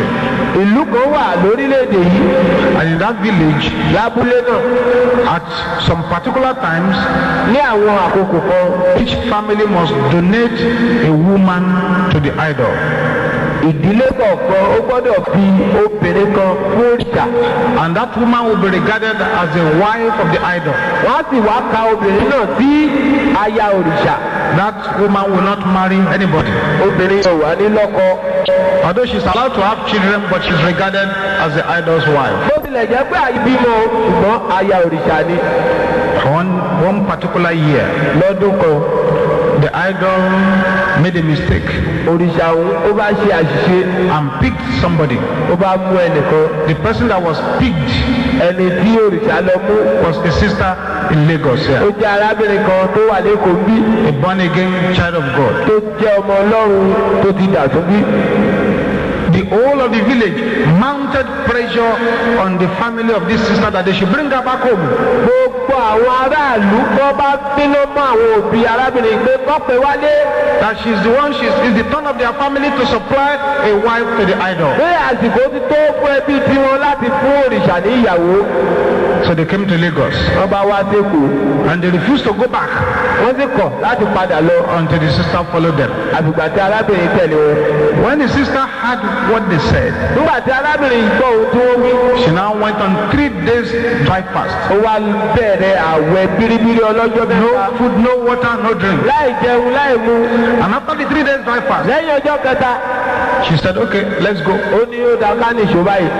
Speaker 2: ìlú kan wà lórílẹ̀‐èdè yìí
Speaker 1: and in that village,
Speaker 2: lábúlé náà
Speaker 1: at some particular times,
Speaker 2: ní àwọn àkókò kan
Speaker 1: each family must donate a woman to the idol.
Speaker 2: ìdílé kọ̀ọ̀kan ó gbọ́dọ̀ fi obìnrin kan fún òrìṣà
Speaker 1: And that woman will be regarded as the wife of the idol.
Speaker 2: wọ́n á sì wá ka obìnrin náà sí aya òrìṣà
Speaker 1: That woman will not marry anybody.
Speaker 2: obìnrin yóò wá ní lọ́kọ
Speaker 1: Although she's allowed to have children, but she's regarded as the idol's wife.
Speaker 2: bó tilẹ̀ jẹ́ pé àìbímọ ṣùgbọ́n aya òrìṣà ni
Speaker 1: One, one particular year,
Speaker 2: lọ́dún kan
Speaker 1: the idol made a mistake
Speaker 2: òrìṣà òun ó bá ṣe àṣìṣe
Speaker 1: and picked somebody.
Speaker 2: ó bá mú ẹnìkan
Speaker 1: The person that was picked
Speaker 2: ẹni tí òrìṣà lọ mú
Speaker 1: was a sister in Lagos
Speaker 2: ó
Speaker 1: here,
Speaker 2: jẹ́ arábìnrin kan tó wà lẹ́kọ̀ọ́ bí
Speaker 1: a born again child of God.
Speaker 2: tó jẹ́ ọmọ ọlọ́run tó ti dàtún bí.
Speaker 1: The whole of the village mounted pressure on the family of this sister that they should bring her back home.
Speaker 2: gbogbo àwọn aráàlú kọ́ bá bínú mọ́ àwọn òbí arábìnrin pé kọ́pẹ́ wálé
Speaker 1: That she's the one, she's it's the turn of their family to supply a wife to the idol.
Speaker 2: pé àsìkò ti tó fún ẹbí tiwọn láti fún òrìṣà ní ìyàwó
Speaker 1: So they came to Lagos
Speaker 2: wọ́n bá wá sẹ́kọ̀ọ́
Speaker 1: and they refused to go back
Speaker 2: wọ́n sì kọ̀ láti padà lọ
Speaker 1: until the sister followed them.
Speaker 2: àfìgbà tí arábìnrin tẹ̀lé wọn.
Speaker 1: When the sister heard what they said,
Speaker 2: nígbà tí arábìnrin yìí gbọ́ ohun tí wọ́n wí
Speaker 1: she now went on three days dry fast.
Speaker 2: ó wá bẹ̀rẹ̀ àwẹ̀ bíríbírí ọlọ́jọ́
Speaker 1: No
Speaker 2: mẹ́ta
Speaker 1: food, no water, no drink.
Speaker 2: láì jẹun láì mu
Speaker 1: And after the three days dry fast,
Speaker 2: lẹ́yìn ọjọ́ kẹta
Speaker 1: she said, okay, let's go.
Speaker 2: ó ní ó dá ká nìṣó báyìí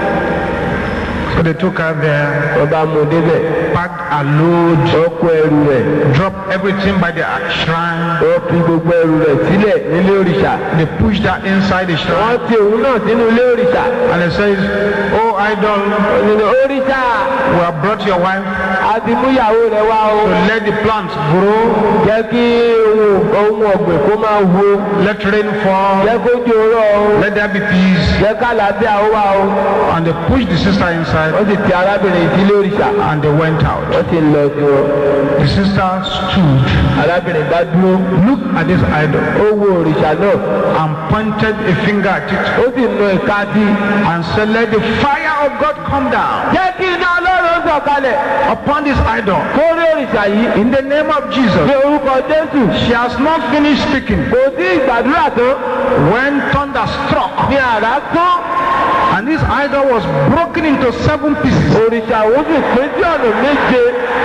Speaker 1: So they took her there,
Speaker 2: wọ́n bá mú un débẹ̀
Speaker 1: packed a load,
Speaker 2: wọ́n kó ẹrù rẹ̀
Speaker 1: dropped everything by the shrine.
Speaker 2: wọ́n fi gbogbo ẹrù rẹ̀ sílẹ̀ nílé òrìṣà
Speaker 1: They pushed her inside the shrine.
Speaker 2: wọ́n ti òun náà sínú ilé òrìṣà
Speaker 1: And it says, Oh idol,
Speaker 2: nínú òrìṣà
Speaker 1: we have brought your wife
Speaker 2: àti múyàwó rẹ̀ wá o
Speaker 1: to let the plants grow,
Speaker 2: jẹ́ kí ohun ohun ọ̀gbìn kó máa wo
Speaker 1: let rain fall,
Speaker 2: jẹ́ kó jòrò o
Speaker 1: let there be peace.
Speaker 2: jẹ́ ká làbẹ́ àwọn wá o
Speaker 1: And they pushed the sister inside
Speaker 2: wọ́n sì ti arábìnrin sílé òrìṣà
Speaker 1: and they went out.
Speaker 2: wọ́n sì ń lọ sí wọn
Speaker 1: The sister stood,
Speaker 2: arábìnrin bá dúró
Speaker 1: looked at this idol,
Speaker 2: ó wo òrìṣà náà
Speaker 1: and pointed a finger at it
Speaker 2: ó sì nu ìka sí i.
Speaker 1: and said, Let the fire of God come down
Speaker 2: jẹ́ kí iná ọlọ́run sọ̀kalẹ̀
Speaker 1: upon this idol.
Speaker 2: kórè òrìṣà yìí
Speaker 1: In the name of Jesus.
Speaker 2: ní orúkọ jésù
Speaker 1: She has not finished speaking
Speaker 2: kò sí ìgbàdúrà tán
Speaker 1: when thunder struck,
Speaker 2: ní àrá tán
Speaker 1: and this idol was broken into seven pieces.
Speaker 2: òrìṣà ó sì pín sí ọ̀nà méje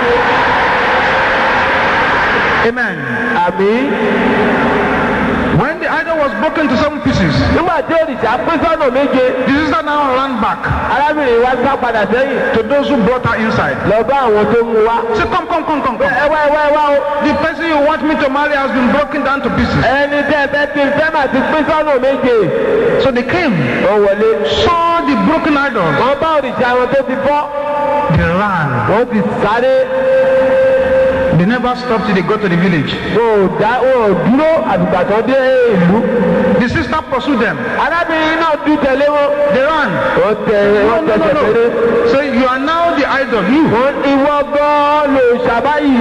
Speaker 1: Amen.
Speaker 2: àmì
Speaker 1: When the idol was broken into seven pieces,
Speaker 2: nígbà tí òrìṣà pín sọ́nà méje
Speaker 1: the sister now ran back
Speaker 2: arábìnrin wa sá padà sẹ́yìn
Speaker 1: to those who brought her inside.
Speaker 2: lọ bá àwọn tó mú wa
Speaker 1: Say, come, come, come, come, come.
Speaker 2: ẹ wá ẹ wá ẹ wá o
Speaker 1: The person you want me to marry has been broken down to pieces.
Speaker 2: ẹni tẹ́ ẹ fẹ́ kí n fẹ́ mà ti pín sọ́nà méje
Speaker 1: So they came,
Speaker 2: wọ́n wọlé
Speaker 1: saw the broken idols,
Speaker 2: wọ́n bá òrìṣà wọn tó ti fọ́
Speaker 1: they ran.
Speaker 2: wọ́n ti sáré
Speaker 1: They never stopped till they got to the village.
Speaker 2: wọn ò dá wọn ò dúró àtìgbà tó dé ìlú
Speaker 1: The sister pursued them.
Speaker 2: arábìnrin náà dún tẹ̀lé wọn
Speaker 1: They ran.
Speaker 2: wọ́n tẹ
Speaker 1: No,
Speaker 2: wọ́n
Speaker 1: no, no,
Speaker 2: tẹsẹ̀
Speaker 1: no.
Speaker 2: péré
Speaker 1: So you are now the idol. You.
Speaker 2: wọ́n ìwọ gan lò ṣàbáyì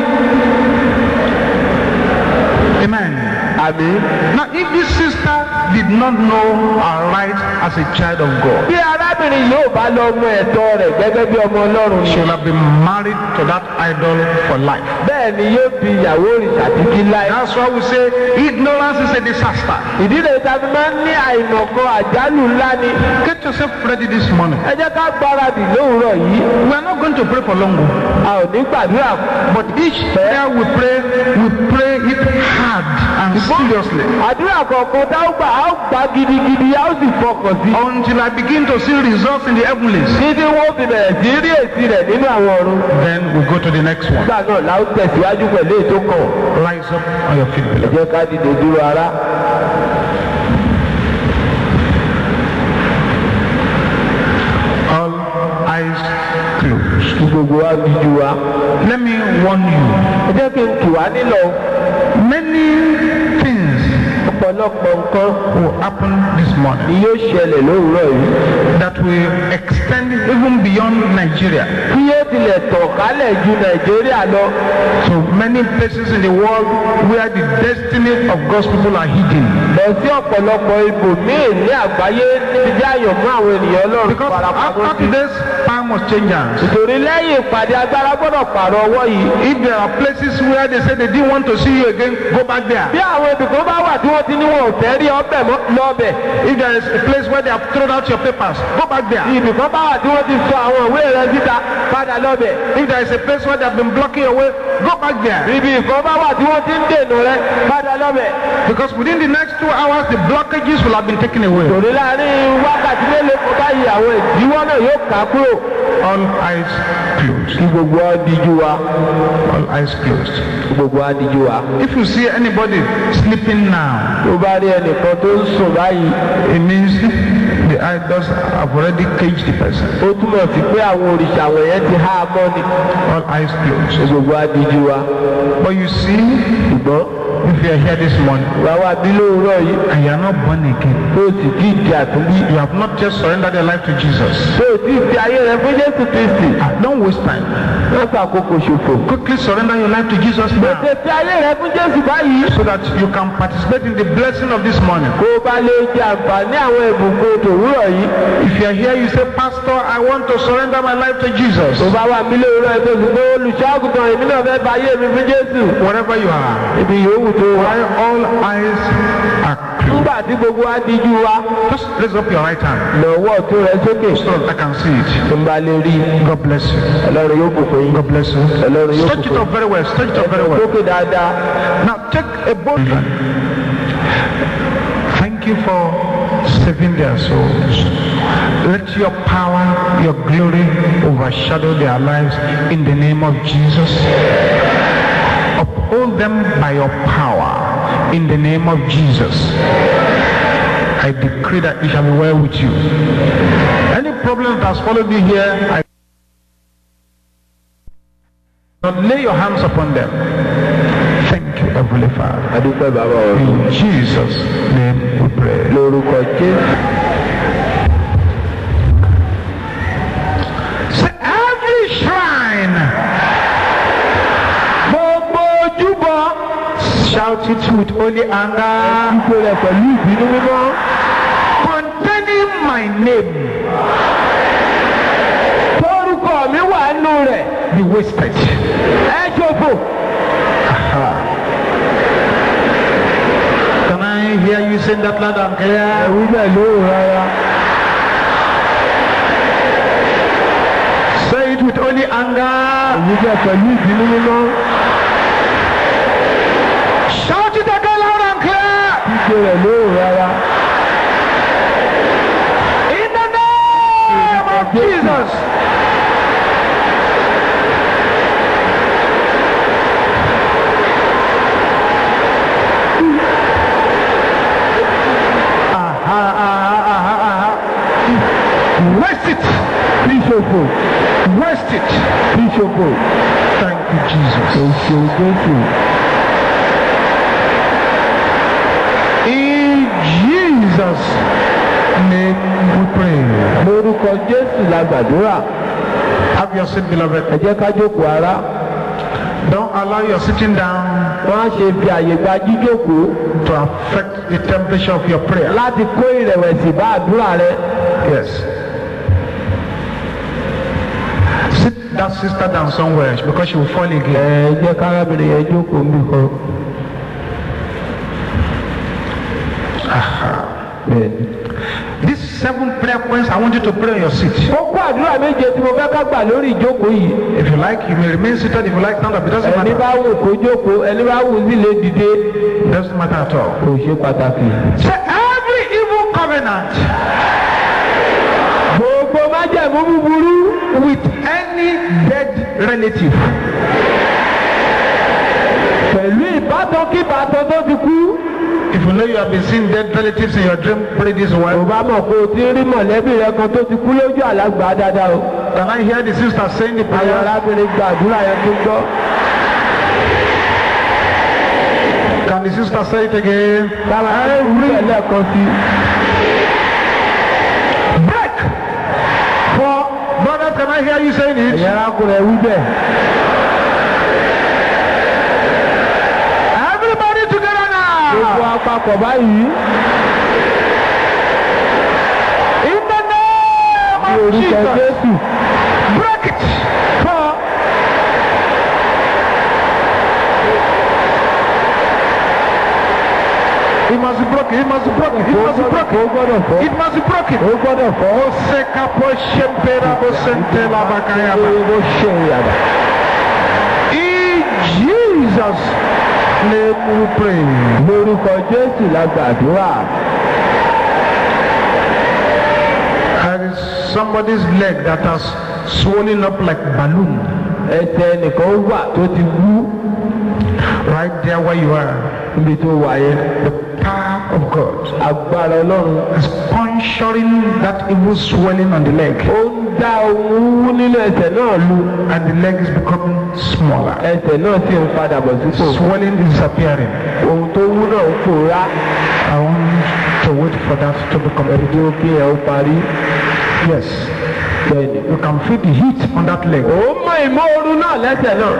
Speaker 1: Amen.
Speaker 2: àmì.
Speaker 1: Now, if this sister did not know her right as a child of God,
Speaker 2: bí arábìnrin yóò bá lọ mọ ẹ̀tọ́ rẹ̀ gẹ́gẹ́ bí ọmọ ọlọ́run
Speaker 1: she
Speaker 2: ni
Speaker 1: will have been married to that idol for life.
Speaker 2: bẹ́ẹ̀ ni yóò fi ìyàwó òrìṣà títí láì.
Speaker 1: That's why we say ignorance is a disaster.
Speaker 2: ìdílé tàbí máa ń ní àìmọ̀kan àjálù ńlá ni.
Speaker 1: Get yourself ready this morning.
Speaker 2: ẹ jẹ́ ká gbáradì lówùúrọ̀ yìí.
Speaker 1: We are not going to pray for long,
Speaker 2: a ò ní gbàdúrà
Speaker 1: but each prayer we pray, we pray it hard and seriously
Speaker 2: àdúrà kọ̀ọ̀kan tá ó gbà á ó gbà gidigidi á ó sì fọkàn sí.
Speaker 1: until I begin to see results in the heavenlies.
Speaker 2: títí wọ́n fi bẹ̀rẹ̀ sí rí èsì rẹ̀ nínú àwọn ọ̀run.
Speaker 1: Then we go to the next one.
Speaker 2: nígbà náà la ó tẹ̀síwájú pẹ̀lú ètò kan.
Speaker 1: Rise up on your feet,
Speaker 2: ẹ
Speaker 1: beloved.
Speaker 2: jẹ́ ká dìde dúró ara.
Speaker 1: All eyes closed.
Speaker 2: kí gbogbo wa bí ju wa.
Speaker 1: Let me warn you.
Speaker 2: ẹ jẹ́ kí n tù wá nílọ.
Speaker 1: Many things
Speaker 2: ọ̀pọ̀ ọ̀pọ̀lọpọ̀ nǹkan
Speaker 1: will happen this
Speaker 2: ni
Speaker 1: morning
Speaker 2: yóò ṣẹlẹ̀ lówùúrọ̀ yìí
Speaker 1: that will extend even beyond Nigeria
Speaker 2: tí yóò tilẹ̀ tàn kálẹ̀ ju nàìjíríà lọ
Speaker 1: to many places in the world where the destiny of God's people are hidden.
Speaker 2: lọ sí ọ̀pọ̀lọpọ̀ ibòmíì ní àgbáyé níbi tí àyànmọ́ àwọn ènìyàn ọlọ́run
Speaker 1: Because
Speaker 2: farapamọ́
Speaker 1: after
Speaker 2: sí.
Speaker 1: today's time must change hands.
Speaker 2: nítorí lẹ́yìn ìpàdé agbára gbọ́dọ̀ pààrọ̀ ọwọ́ yìí.
Speaker 1: If there are places where they say they didn't want to see you again, go back there.
Speaker 2: bí àwọn ibìkan bá wà tí wọ́n ti ní wọn ò fẹ́ rí ọbẹ̀ mọ́ lọ́bẹ̀.
Speaker 1: If there is a place where they have thrown out your papers, go back there.
Speaker 2: ibìkan bá wà tí wọ́n ti sọ àwọn ìwé rẹ síta padà lọ́bẹ̀.
Speaker 1: If there is a place where they have been blocking your way, go back there.
Speaker 2: ibi ìkan bá wà tí wọ́n ti ń dènà rẹ padà lọ́bẹ̀.
Speaker 1: Because within the next two hours, the blockages will have been taken away.
Speaker 2: torí láàrin wákàtí mélòó kan báyìí àwọn ìdíwọ́ náà yóò kà á kúrò.
Speaker 1: All eyes closed.
Speaker 2: kí gbogbo wa díjú wa
Speaker 1: All eyes closed.
Speaker 2: kí gbogbo wa díjú wa.
Speaker 1: If you see anybody sleeping now,
Speaker 2: tó bá rí ẹnìkan tó ń sùn báyìí
Speaker 1: it means the idols have already caged the person.
Speaker 2: ó túmọ̀ sí pé àwọn òrìṣà wọ̀nyẹn ti há a mọ́ ni.
Speaker 1: All eyes
Speaker 2: kí
Speaker 1: closed.
Speaker 2: gbogbo wa díjú wa.
Speaker 1: But you see,
Speaker 2: ṣùgbọ́n
Speaker 1: if you are here this morning
Speaker 2: wàá wá bí lóòrọ̀ yìí
Speaker 1: and you are not born again,
Speaker 2: tó o sì tí ì di àtúnbí.
Speaker 1: you have not just surrendered your life to Jesus.
Speaker 2: tó o tí ì fi ayé rẹ fún jésù kristi.
Speaker 1: Ah, Don't waste time.
Speaker 2: wọ́n fàkókò ṣòfò.
Speaker 1: Quickly surrender your life to Jesus now
Speaker 2: tètè fi ayé rẹ fún jésù báyìí.
Speaker 1: so that you can participate in the blessing of this morning.
Speaker 2: kó o bá lè jẹ àǹfààní àwọn ìbùkún tòwúrọ̀ yìí.
Speaker 1: If you are here, you say, Pastor, I want to surrender my life to Jesus.
Speaker 2: tó bá wà mí lóòrọ̀ yìí tó sì pé olùṣọ́àgùtàn èmi náà fẹ́ fa ayé mi fún jésù.
Speaker 1: Wherever you are,
Speaker 2: ibi yòówù tó wà.
Speaker 1: while all eyes are closed,
Speaker 2: nígbà tí gbogbo wa díjú wa.
Speaker 1: just raise up your right hand
Speaker 2: lọ́wọ́ tó rẹ sókè.
Speaker 1: so that I can see it.
Speaker 2: tó ń bá lè rí i.
Speaker 1: God bless you.
Speaker 2: ọlọ́run yóò bùkún yín.
Speaker 1: God bless you.
Speaker 2: ọlọ́run yóò
Speaker 1: Stretch it
Speaker 2: bùkún
Speaker 1: up very well. Stretch it up very well.
Speaker 2: sókè dáadáa.
Speaker 1: Now take a bold one. Thank you for saving their souls. Let your power, your glory overshadow their lives in the name of Jesus. Uphold them by your power in the name of Jesus. I decree that it shall be well with you. Any problem that has followed you here, I Lord, lay your hands upon them. Thank you, Heavenly Father.
Speaker 2: adúpẹ́ bàbá ọ̀run.
Speaker 1: In Jesus' name we pray.
Speaker 2: lórúkọ jésù.
Speaker 1: Say every shrine.
Speaker 2: gbogbo ojúbọ.
Speaker 1: Shout it with holy anger.
Speaker 2: ipò rẹ̀ pẹ̀lú ìbínú mímọ́.
Speaker 1: Containing my name.
Speaker 2: tórúkọ mi wà nù rẹ̀.
Speaker 1: Be wasted.
Speaker 2: ẹ ṣòfò.
Speaker 1: Can I hear you saying that loud and clear?
Speaker 2: ẹ̀wí bẹ́ẹ̀ lóhùn rárá.
Speaker 1: Say it with holy anger.
Speaker 2: ẹ̀wí bẹ́ẹ̀ pẹ̀lú ìbínú mímọ́.
Speaker 1: Shout it again loud and clear.
Speaker 2: ipò rẹ̀ lóhùn rárá.
Speaker 1: In the name of Jesus. Aha, aha, aha, aha. Waste it.
Speaker 2: kí ṣòfò.
Speaker 1: Waste it.
Speaker 2: kí ṣòfò.
Speaker 1: Thank you, Jesus.
Speaker 2: òṣèlú jésù.
Speaker 1: In Jesus' name we pray.
Speaker 2: lórúkọ jésù la gbàdúrà.
Speaker 1: Have your seat, beloved.
Speaker 2: ẹ jẹ́ ká jókòó ara.
Speaker 1: Don't allow your sitting down
Speaker 2: wọ́n á ṣe fi àyè gba jíjókòó
Speaker 1: to affect the temperature of your prayer.
Speaker 2: láti kó ìrẹ̀wẹ̀sì bá àdúrà rẹ.
Speaker 1: Yes. Sit that sister down somewhere because she will fall again.
Speaker 2: ẹ jẹ́ kárábìnrin yẹn jókòó níbi kan. Bẹ́ẹ̀ni.
Speaker 1: These seven prayer points, I want you to pray on your seat.
Speaker 2: kókó àdúrà méje tí mo fẹ́ ká gbà lórí ìjókòó yìí.
Speaker 1: If you like, you may remain seated. If you like, stand up. It doesn't
Speaker 2: ẹni
Speaker 1: matter.
Speaker 2: bá wù kó jókòó ẹni bá wù sí lè dìde.
Speaker 1: It doesn't matter at all.
Speaker 2: kò ṣe pàtàkì.
Speaker 1: Say every evil covenant
Speaker 2: gbogbo májẹ̀mú búburú
Speaker 1: with any dead relative
Speaker 2: pẹ̀lú ìbátan kí ìbátan tó ti kú.
Speaker 1: If you know you have been seeing dead relatives in your dream, pray this
Speaker 2: kò
Speaker 1: one.
Speaker 2: bá mọ̀ pé o ti rí mọ̀lẹ́bí rẹ kan tó ti kú lójú àlágbá dáadáa o.
Speaker 1: Can I hear the sister saying the
Speaker 2: àwọn
Speaker 1: prayer?
Speaker 2: arábìnrin gba àdúrà yẹn tó gbọ́.
Speaker 1: Can the sister say it again?
Speaker 2: sábà wí lẹ́ẹ̀kan sí
Speaker 1: Break. For brothers, can I hear you saying it?
Speaker 2: ẹ̀yà arákùnrin ẹ̀ wí bẹ́ẹ̀.
Speaker 1: Everybody together
Speaker 2: gbogbo
Speaker 1: now.
Speaker 2: apapọ̀ báyìí
Speaker 1: In the name
Speaker 2: ní
Speaker 1: of
Speaker 2: orúkọ
Speaker 1: Jesus.
Speaker 2: jésù
Speaker 1: Break it. For it must be broken. It must be broken. It
Speaker 2: ó
Speaker 1: must be
Speaker 2: gbọ́dọ̀
Speaker 1: broken.
Speaker 2: ó gbọ́dọ̀ fọ́
Speaker 1: It must be broken.
Speaker 2: ó gbọ́dọ̀ fọ́
Speaker 1: Oseka po shempera bo sente la bakayaba.
Speaker 2: ó ṣe ìyàbá.
Speaker 1: In Jesus' name we pray.
Speaker 2: lórúkọ jésù la gbàdúrà
Speaker 1: There is somebody's leg that has swollen up like balloon
Speaker 2: ẹsẹ̀ nìkan wà tó ti wú
Speaker 1: right there where you are.
Speaker 2: níbi tó wà yẹn
Speaker 1: The power of God
Speaker 2: agbára ọlọ́run
Speaker 1: is puncturing that evil swelling on the leg,
Speaker 2: ó ń dá ohun wú nínú ẹsẹ̀ náà lu
Speaker 1: and the leg is becoming smaller.
Speaker 2: ẹsẹ̀ náà sì ń padà bọ̀ sípò
Speaker 1: Swelling is disappearing.
Speaker 2: ohun tó wú náà ń pòórá
Speaker 1: I want to wait for that to be
Speaker 2: ẹni
Speaker 1: complete.
Speaker 2: tó kí ẹ ó parí
Speaker 1: Yes,
Speaker 2: bẹ́ẹ̀ni.
Speaker 1: you can feel the heat on that leg.
Speaker 2: ó mọ ìmọ̀ọ́rù náà lẹ́sẹ̀ náà.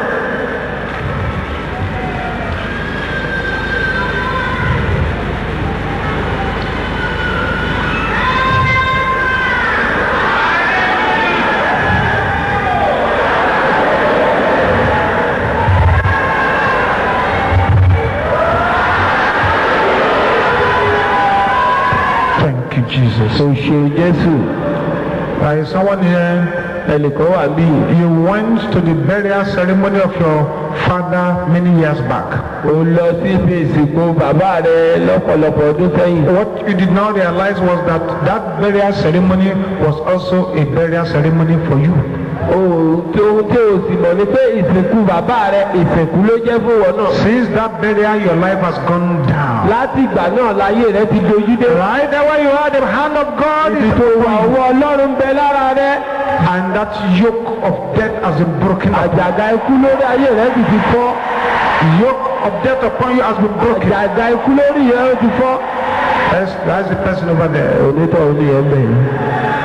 Speaker 1: Thank you, Jesus.
Speaker 2: o ṣe jésù
Speaker 1: There is someone here.
Speaker 2: ẹnìkan wà bí
Speaker 1: You went to the burial ceremony of your father many years back.
Speaker 2: o lọ sí ibi ìsìnkú bàbá rẹ lọ́pọ̀lọpọ̀ ọdún sẹ́yìn.
Speaker 1: What you did not realize was that that burial ceremony was also a burial ceremony for you.
Speaker 2: ohun tí ohun tí o sì mọ̀ ni pé ìsìnkú bàbá rẹ ìsìnkú ló jẹ́ fún wọn náà.
Speaker 1: Since that burial, your life has gone down.
Speaker 2: láti ìgbà náà láyé rẹ ti dojú dé.
Speaker 1: Right there where you are, the hand of God
Speaker 2: ibi
Speaker 1: is
Speaker 2: tó wà
Speaker 1: over you.
Speaker 2: ọwọ́ ọlọ́run ń bẹ lára rẹ.
Speaker 1: And that yoke of death has been broken up.
Speaker 2: àjàgà ikú lórí ayé rẹ sì ti fọ́.
Speaker 1: Yoke of death upon you has been broken.
Speaker 2: àjàgà ikú lórí rẹ ti fọ́.
Speaker 1: That's, that's the person over there.
Speaker 2: onítọ̀ ní ẹ̀ bẹ̀ yìí.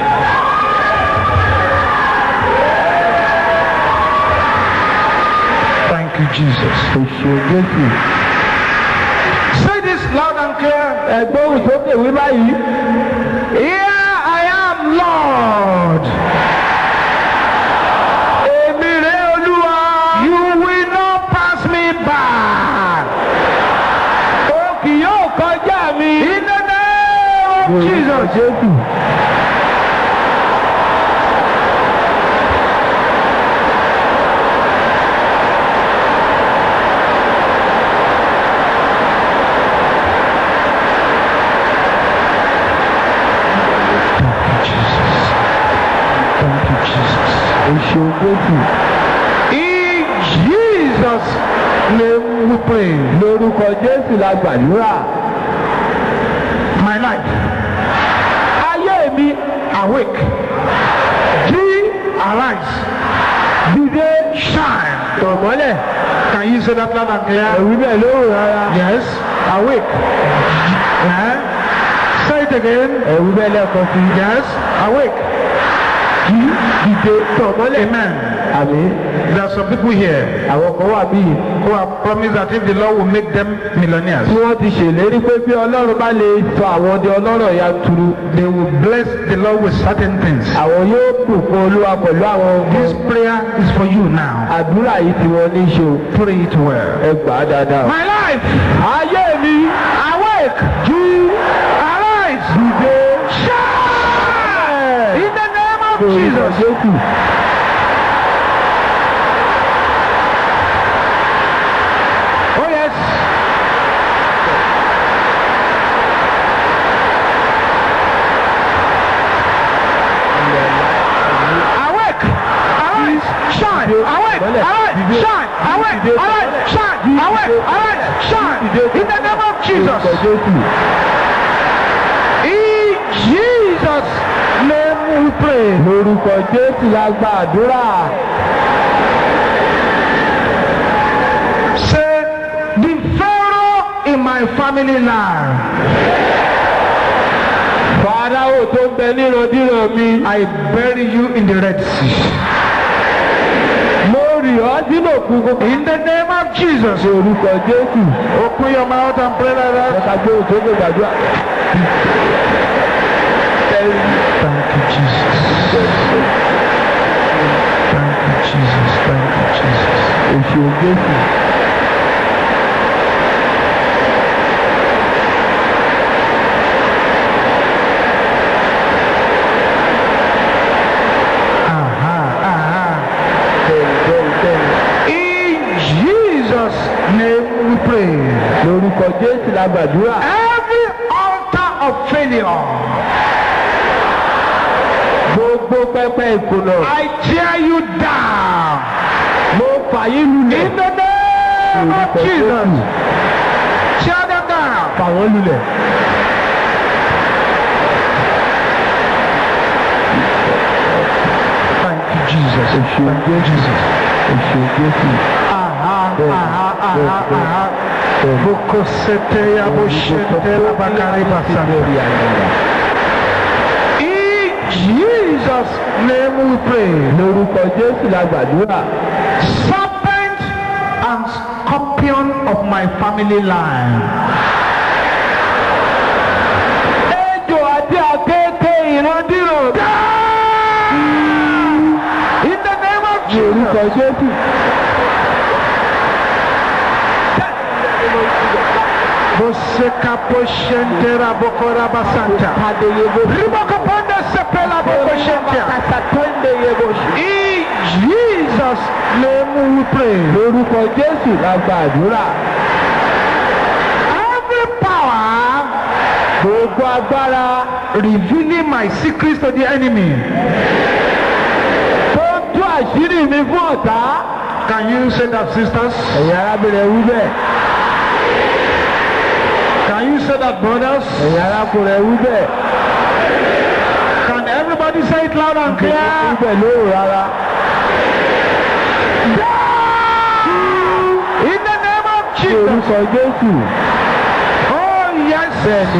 Speaker 1: Thank you, Jesus.
Speaker 2: o ṣe jésù.
Speaker 1: Say this loud and clear.
Speaker 2: ẹgbẹ́ òun sókè wí báyìí.
Speaker 1: Here I am, Lord.
Speaker 2: èmi rè olúwa.
Speaker 1: You will not pass me by.
Speaker 2: o kì yóò kọjá mi.
Speaker 1: In the name of Jesus.
Speaker 2: jésù.
Speaker 1: Thank you, Jesus.
Speaker 2: o ṣe jésù.
Speaker 1: In Jesus' name we pray.
Speaker 2: lórúkọ jésù la gbàdúrà.
Speaker 1: My life,
Speaker 2: ayé mi
Speaker 1: awake. G, arise.
Speaker 2: dìde
Speaker 1: Shine.
Speaker 2: tọ̀mọ́lẹ̀.
Speaker 1: Can you say that loud and clear?
Speaker 2: ẹ̀wí bẹ́ẹ̀ lóhùn rárá.
Speaker 1: Yes. Awake. Eh? Say it again.
Speaker 2: ẹ̀wí bẹ́ẹ̀ lẹ́ẹ̀kan sí.
Speaker 1: Yes. Awake.
Speaker 2: dìde tọ̀mọ́lẹ̀.
Speaker 1: Amen.
Speaker 2: àmì
Speaker 1: There are some people here
Speaker 2: àwọn kan wà bíi
Speaker 1: who have promised that if the Lord will make them millionaires,
Speaker 2: tí wọ́n ti ṣèlérí pé bí ọlọ́run bá lè sọ àwọn di ọlọ́rọ̀ yanturu
Speaker 1: they will bless the Lord with certain things.
Speaker 2: àwọn yóò bùkún olúwa pẹ̀lú àwọn
Speaker 1: This
Speaker 2: ọmọ
Speaker 1: prayer is for you now.
Speaker 2: àdúrà yìí tí wọ́n ní í ṣe o.
Speaker 1: Pray it well.
Speaker 2: ẹ gbà á dáadáa.
Speaker 1: My life,
Speaker 2: ayé mi
Speaker 1: awake,
Speaker 2: jí
Speaker 1: arise,
Speaker 2: dìde
Speaker 1: shine in the name of
Speaker 2: lórúkọ
Speaker 1: Jesus.
Speaker 2: jésù.
Speaker 1: Oh yes. Awake, arise, shine, awake, arise, shine, awake, arise, shine, awake, arise, shine in the name of
Speaker 2: lórúkọ
Speaker 1: Jesus.
Speaker 2: jésù.
Speaker 1: In Jesus' name we pray.
Speaker 2: lórúkọ jésù la gba àdúrà.
Speaker 1: Say, the Pharaoh family line.
Speaker 2: fàdáwò tó ń bẹ nírandiran mi.
Speaker 1: I bury you in the Red Sea.
Speaker 2: mo rì ọ́ sínú òkun kókó.
Speaker 1: In the name of Jesus.
Speaker 2: ní orúkọ jésù.
Speaker 1: Open your mouth and pray like that.
Speaker 2: ẹ̀ka gbé òsókè gbàdúrà.
Speaker 1: Thank you, Jesus. Thank you, Jesus. Thank you, Jesus.
Speaker 2: èsì jésù.
Speaker 1: Aha, aha.
Speaker 2: bẹ́ẹ̀ni bẹ́ẹ̀ni bẹ́ẹ̀ni.
Speaker 1: In Jesus' name we pray.
Speaker 2: lórúkọ jésù la gbàdúrà.
Speaker 1: Every altar of failure,
Speaker 2: gbogbo pẹpẹ ìkùnà.
Speaker 1: I tear you down.
Speaker 2: mo fà yín lulẹ̀.
Speaker 1: In the name of
Speaker 2: lórúkọ
Speaker 1: Jesus.
Speaker 2: jésù.
Speaker 1: Tear them down.
Speaker 2: fà wọ́n lulẹ̀.
Speaker 1: Thank you, Jesus.
Speaker 2: èsì jésù. èsì jésù.
Speaker 1: Aha,
Speaker 2: Bẹ́ẹ̀ni,
Speaker 1: aha, aha,
Speaker 2: bẹ́ẹ̀ni,
Speaker 1: aha.
Speaker 2: bẹ́ẹ̀ni.
Speaker 1: Bokosete ya boshete la bakari basanta. In Jesus' name we pray.
Speaker 2: lórúkọ jésù la gbàdúrà.
Speaker 1: Serpent and scorpion of my family line.
Speaker 2: ejò àti àkékè ìrandíran.
Speaker 1: In the name of
Speaker 2: ní orúkọ
Speaker 1: Jesus.
Speaker 2: jésù.
Speaker 1: Boseka poshentera bokora basanta. Riboko ponde sepela bokoshentia. In Jesus' name we pray.
Speaker 2: lórúkọ jésù la gbàdúrà.
Speaker 1: Every power
Speaker 2: gbogbo agbára
Speaker 1: revealing my secrets to the enemy.
Speaker 2: tó ń tú àṣírí mi fún ọ̀tá.
Speaker 1: Can you say that, sisters?
Speaker 2: ẹ̀yin arábìnrin wí bẹ́ẹ̀.
Speaker 1: Can you say that, brothers?
Speaker 2: ẹ̀yin arákùnrin wí bẹ́ẹ̀.
Speaker 1: Can everybody say it loud and
Speaker 2: wí
Speaker 1: clear?
Speaker 2: bẹ́ẹ̀ lóòrò rárá.
Speaker 1: In the name of
Speaker 2: ní
Speaker 1: Jesus.
Speaker 2: orúkọ jésù.
Speaker 1: Oh, yes.
Speaker 2: bẹ́ẹ̀ni.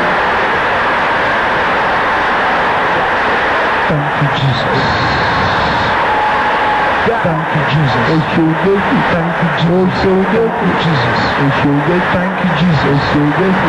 Speaker 1: Thank you, Jesus. Thank you, Jesus.
Speaker 2: èsì jésù.
Speaker 1: Thank you, Jesus.
Speaker 2: èsì jésù.
Speaker 1: Jesus.
Speaker 2: èsì jésù.
Speaker 1: Thank you, Jesus.
Speaker 2: èsì jésù.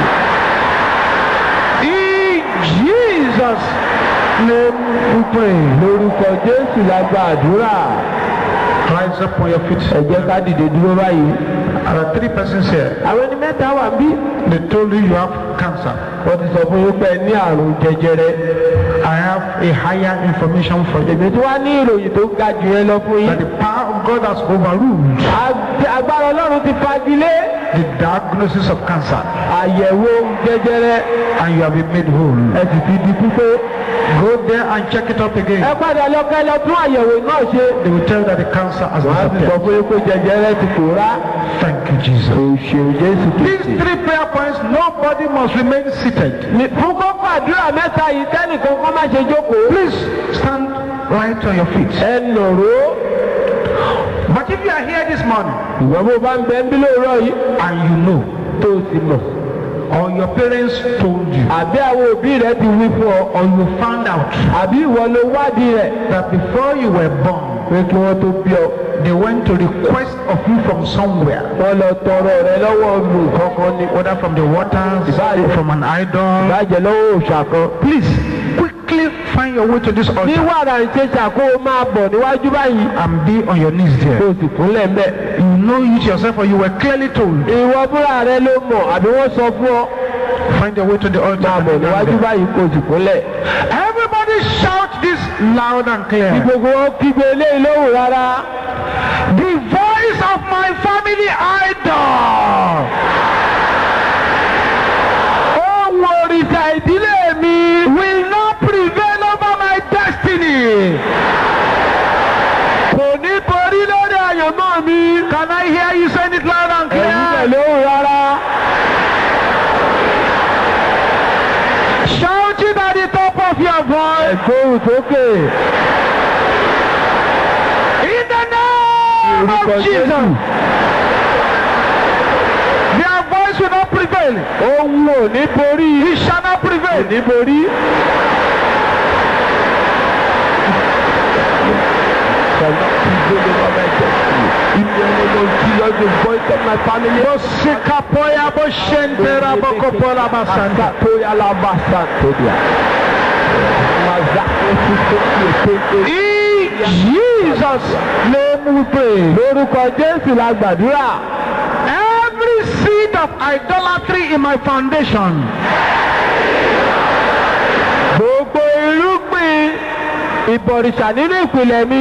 Speaker 1: In Jesus' name we pray.
Speaker 2: lórúkọ jésù la gbàdúrà.
Speaker 1: Rise up on your feet.
Speaker 2: ẹ jẹ́ ká dìde dúró báyìí.
Speaker 1: There are three persons here.
Speaker 2: àwọn ẹni mẹ́ta wà bí.
Speaker 1: They told you you have cancer.
Speaker 2: wọ́n ti sọ fún yín pé ẹ ní àrùn jẹjẹrẹ.
Speaker 1: I have a higher information for you.
Speaker 2: èmi tí wàá ní ìròyìn tó ga jù yẹn lọ fún
Speaker 1: That
Speaker 2: yín.
Speaker 1: the power of God has overruled
Speaker 2: Ag- agbára ọlọ́run ti fagilé
Speaker 1: the diagnosis of cancer
Speaker 2: àyẹ̀wò jẹjẹrẹ
Speaker 1: and you have been made whole.
Speaker 2: ẹ sì ti di pípé.
Speaker 1: Go there and check it up
Speaker 2: ẹ
Speaker 1: again.
Speaker 2: padà lọ kẹ́ lọ tún àyẹ̀wò náà ṣe.
Speaker 1: They will tell you that the cancer has
Speaker 2: wọ́n á sì sọ
Speaker 1: disappeared.
Speaker 2: fún yín pé jẹjẹrẹ ti pòórá.
Speaker 1: Thank you, Jesus.
Speaker 2: òṣèlú jésù
Speaker 1: These
Speaker 2: kìí.
Speaker 1: three prayer points, nobody must remain seated.
Speaker 2: fún kókó àdúrà mẹ́ta yìí tẹ́nìkan kọ́ má ṣe jókòó.
Speaker 1: Please stand right on your feet.
Speaker 2: ẹ nọ̀rọ̀.
Speaker 1: But if you are here this morning
Speaker 2: ìwọ́n bó bá ń bẹ ń bí lóòrọ̀ yìí.
Speaker 1: and you know,
Speaker 2: tó o sì mọ̀.
Speaker 1: or your parents told you,
Speaker 2: àbí àwọn òbí rẹ ti wí fún ọ.
Speaker 1: or you found out
Speaker 2: àbí ìwọ ló wádìí rẹ̀.
Speaker 1: that before you were born,
Speaker 2: pé kí wọ́n tó bí ọ.
Speaker 1: they went to request of you from somewhere,
Speaker 2: wọ́n lọ tọrọ rẹ lọ́wọ́ olù kankan ni.
Speaker 1: whether from the waters or from an idol.
Speaker 2: ìbàjẹ́ lọ́wọ́ òòṣà kan.
Speaker 1: Please quickly find your way to this
Speaker 2: ní
Speaker 1: altar
Speaker 2: wàrà ìṣesà kó o máa bọ̀ níwájú báyìí.
Speaker 1: and be on your knees
Speaker 2: kó
Speaker 1: there.
Speaker 2: o sì kúnlẹ̀ mbẹ́.
Speaker 1: You know it yourself, or you were clearly told.
Speaker 2: ìwọ fúnra rẹ ló mọ̀ àbí wọ́n sọ fún ọ.
Speaker 1: Find your way to the altar.
Speaker 2: máa
Speaker 1: and
Speaker 2: bọ̀
Speaker 1: kneel down
Speaker 2: níwájú
Speaker 1: there.
Speaker 2: báyìí kó o sì kúnlẹ̀.
Speaker 1: Everybody shout this loud and
Speaker 2: kí
Speaker 1: clear.
Speaker 2: gbogbo wọn kígbe eléyìí lóhùn rárá.
Speaker 1: The voice of my family idol.
Speaker 2: ohun òrìṣà ìdílé mi
Speaker 1: will not prevail over my destiny.
Speaker 2: kò ní borí lórí àyànmọ́ mi.
Speaker 1: Can I hear you saying it loud and
Speaker 2: ẹ̀rù bẹ̀
Speaker 1: clear?
Speaker 2: lóhùn rárá.
Speaker 1: Shout it at the top of your voice.
Speaker 2: ẹ̀gbóhùn sókè.
Speaker 1: In the name
Speaker 2: orúkọ
Speaker 1: of Jesus.
Speaker 2: Jésù.
Speaker 1: Their voice Against will not prevail.
Speaker 2: ohun ò ní borí
Speaker 1: He shall not prevail.
Speaker 2: ní borí. Cannot prevail over my destiny. In the name of Jesus, the voice of my family.
Speaker 1: Bosikapoya boshentera bokopola basanta.
Speaker 2: Toya la basantodia. Mazako sisoko tete.
Speaker 1: In Jesus' name we pray.
Speaker 2: Lórúkọ Jésù la gbàdúrà.
Speaker 1: Every seed of idolatry in my foundation.
Speaker 2: Gbogbo irúgbìn ìbọ̀rìṣà nínú ìpìlẹ̀ mi.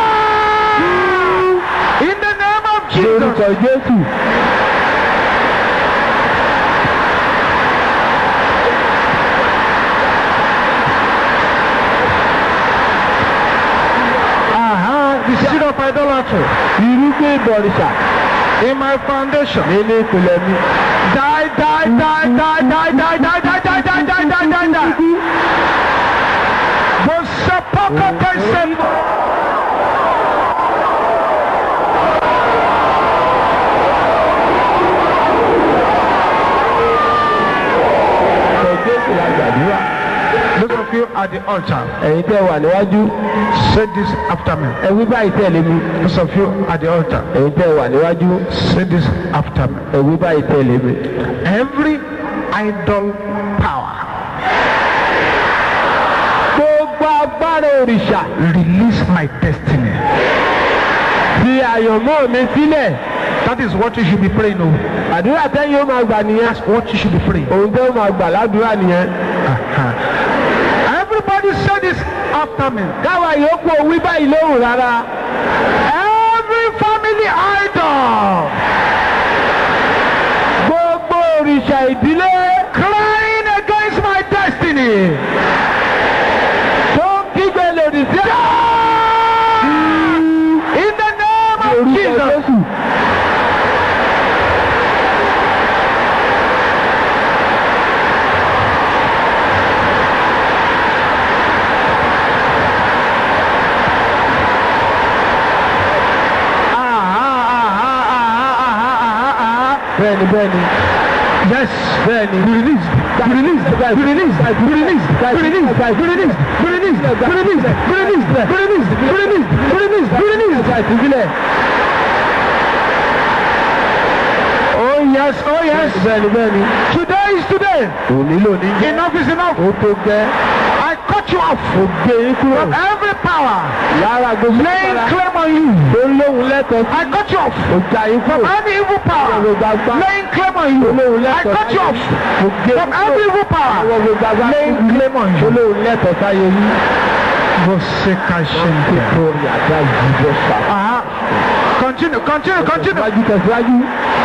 Speaker 1: In the name of
Speaker 2: Lórúkọ
Speaker 1: Jesus.
Speaker 2: Jésù.
Speaker 1: Uh-huh. The seed of idolatry
Speaker 2: Irúgbìn ìbọ̀rìṣà
Speaker 1: in my foundation.
Speaker 2: nínú ìpìlẹ̀ mi.
Speaker 1: Die, die, die, die, die, die, die, die, die, die, die, die, die, die. Bosapaka person.
Speaker 2: Lórúkọ Jésù la gbàdúrà.
Speaker 1: Those of you at the altar,
Speaker 2: Ẹ̀yin tẹ́ wà níwájú.
Speaker 1: say this after me.
Speaker 2: Ẹ wí báyìí tẹ̀lé mi.
Speaker 1: Those of you at the altar,
Speaker 2: Ẹ̀yin tẹ́ wà níwájú.
Speaker 1: say this after me.
Speaker 2: Ẹ wí báyìí tẹ̀lé mi.
Speaker 1: Every idol power,
Speaker 2: Gbogbo agbára òrìṣà
Speaker 1: release my destiny.
Speaker 2: fi àyànmọ́ mi sílẹ̀.
Speaker 1: That is what you should be praying over.
Speaker 2: Àdúrà tẹ́yìn ó máa gbà nìyẹn.
Speaker 1: That's what you should be praying.
Speaker 2: Òun tẹ́ ó máa gbà ládùúrà nìyẹn.
Speaker 1: Uh-huh. Everybody say this after me.
Speaker 2: Káwa yòókù ò wí báyìí lóhùn rárá.
Speaker 1: Every family idol
Speaker 2: Gbogbo òrìṣà ìdílé
Speaker 1: crying against my destiny.
Speaker 2: tó ń kígbe lòdì sí
Speaker 1: In the name of
Speaker 2: orúkọ
Speaker 1: Jesus.
Speaker 2: Jésù. Bẹ́ẹ̀ni bẹ́ẹ̀ni.
Speaker 1: Yes.
Speaker 2: Bẹ́ẹ̀ni.
Speaker 1: Be released. Be released. Be released. Be released. Be released. Be released. Be released. Be released. Be released. Be released. Be released. Be released. Be released.
Speaker 2: Ẹ̀ka ìtúsílẹ̀.
Speaker 1: Oh yes. Oh yes.
Speaker 2: Bẹ́ẹ̀ni bẹ́ẹ̀ni.
Speaker 1: Today is today.
Speaker 2: Òní lòní jẹ́.
Speaker 1: Enough is enough.
Speaker 2: Ó tó gẹ́.
Speaker 1: I cut you off
Speaker 2: Ó gbé yín kúrò.
Speaker 1: from every power
Speaker 2: Lára gbogbo
Speaker 1: laying
Speaker 2: agbára
Speaker 1: claim on you.
Speaker 2: tó lóhun lẹ́tọ̀ọ́ sí.
Speaker 1: I cut you off
Speaker 2: Ó já yín
Speaker 1: from
Speaker 2: kúrò.
Speaker 1: any evil power
Speaker 2: Gbogbo agbára
Speaker 1: laying claim on you.
Speaker 2: tó lóhun
Speaker 1: I
Speaker 2: lẹ́tọ̀ọ́
Speaker 1: cut you off
Speaker 2: Ó gbé
Speaker 1: from
Speaker 2: yín
Speaker 1: every
Speaker 2: kúrò.
Speaker 1: evil power
Speaker 2: Àwọn gbogbo agbára
Speaker 1: laying claim on
Speaker 2: tó
Speaker 1: you.
Speaker 2: lóhun lẹ́tọ̀ọ́ sáyé yín.
Speaker 1: Boseka Shente.
Speaker 2: Nítorí àdá ìjọ sà.
Speaker 1: Uh-huh. Continue, continue, continue.
Speaker 2: Tẹ̀síwájú tẹ̀síwájú.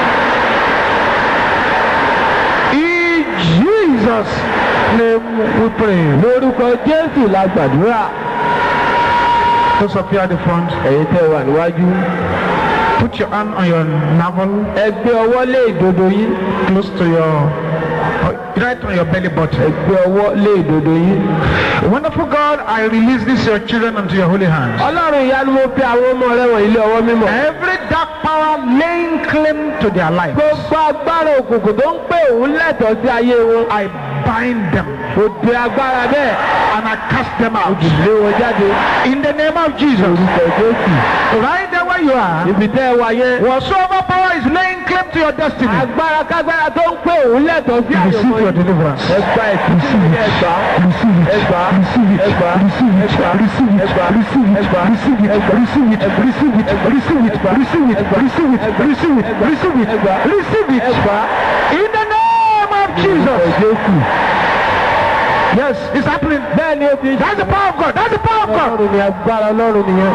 Speaker 1: In Jesus' name we pray.
Speaker 2: Lórúkọ Jésù la gbàdúrà.
Speaker 1: Those of you at the front,
Speaker 2: Ẹ̀yin tẹ́ wà níwájú.
Speaker 1: put your hand on your navel,
Speaker 2: Ẹ gbé ọwọ́ lé ìdodo yín.
Speaker 1: close to your, right on your belly
Speaker 2: Ẹ
Speaker 1: button.
Speaker 2: gbé ọwọ́ lé ìdodo yín.
Speaker 1: Wonderful God, I release these your children unto your holy hands.
Speaker 2: Ọlọ́run ìyanu mo fi àwọn ọmọ rẹ wọ̀nyí lé ọwọ́ mímọ́.
Speaker 1: Every dark power laying claim to their life,
Speaker 2: Gbogbo agbára òkùnkùn tó ń pè òun lẹ́tọ̀ọ́ sí ayé wọn.
Speaker 1: I bind them
Speaker 2: Òde agbára bẹ́ẹ̀.
Speaker 1: and I cast them out.
Speaker 2: Lé wọn jáde.
Speaker 1: In the name of Jesus,
Speaker 2: Orúkọ Jésù.
Speaker 1: right there where you are,
Speaker 2: Ibi tẹ́ ẹ wà yẹn.
Speaker 1: whatsoever power is laying claim to your destiny,
Speaker 2: Agbára kágbára tó ń pè òun lẹ́tọ̀ọ́ sí àyọ̀mọ́
Speaker 1: receive your
Speaker 2: yìí.
Speaker 1: deliverance.
Speaker 2: Ẹ gba ẹ̀sìn ẹgbà.
Speaker 1: Receive it.
Speaker 2: Ẹgbà.
Speaker 1: Receive it.
Speaker 2: Ẹgbà.
Speaker 1: Receive it.
Speaker 2: Ẹgbà.
Speaker 1: Receive it.
Speaker 2: Ẹgbà.
Speaker 1: Receive it.
Speaker 2: Ẹgbà.
Speaker 1: Receive it.
Speaker 2: Ẹgbà.
Speaker 1: Receive it.
Speaker 2: Ẹgbà.
Speaker 1: Receive it.
Speaker 2: Ẹgbà.
Speaker 1: Receive it.
Speaker 2: Ẹgbà.
Speaker 1: Receive it.
Speaker 2: Ẹgbà.
Speaker 1: Receive it.
Speaker 2: Ẹgbà.
Speaker 1: Receive it.
Speaker 2: Ẹgbà.
Speaker 1: Receive it.
Speaker 2: Ẹgbà.
Speaker 1: Receive it.
Speaker 2: Ẹgbà.
Speaker 1: In the name of
Speaker 2: Orúkọ
Speaker 1: Jesus.
Speaker 2: Jésù.
Speaker 1: Yes, it's happening.
Speaker 2: Bẹ́ẹ̀ ni ó ti
Speaker 1: That's the power of God. That's the power of God.
Speaker 2: Ọlọ́run ni agbára Ọlọ́run nìyẹn.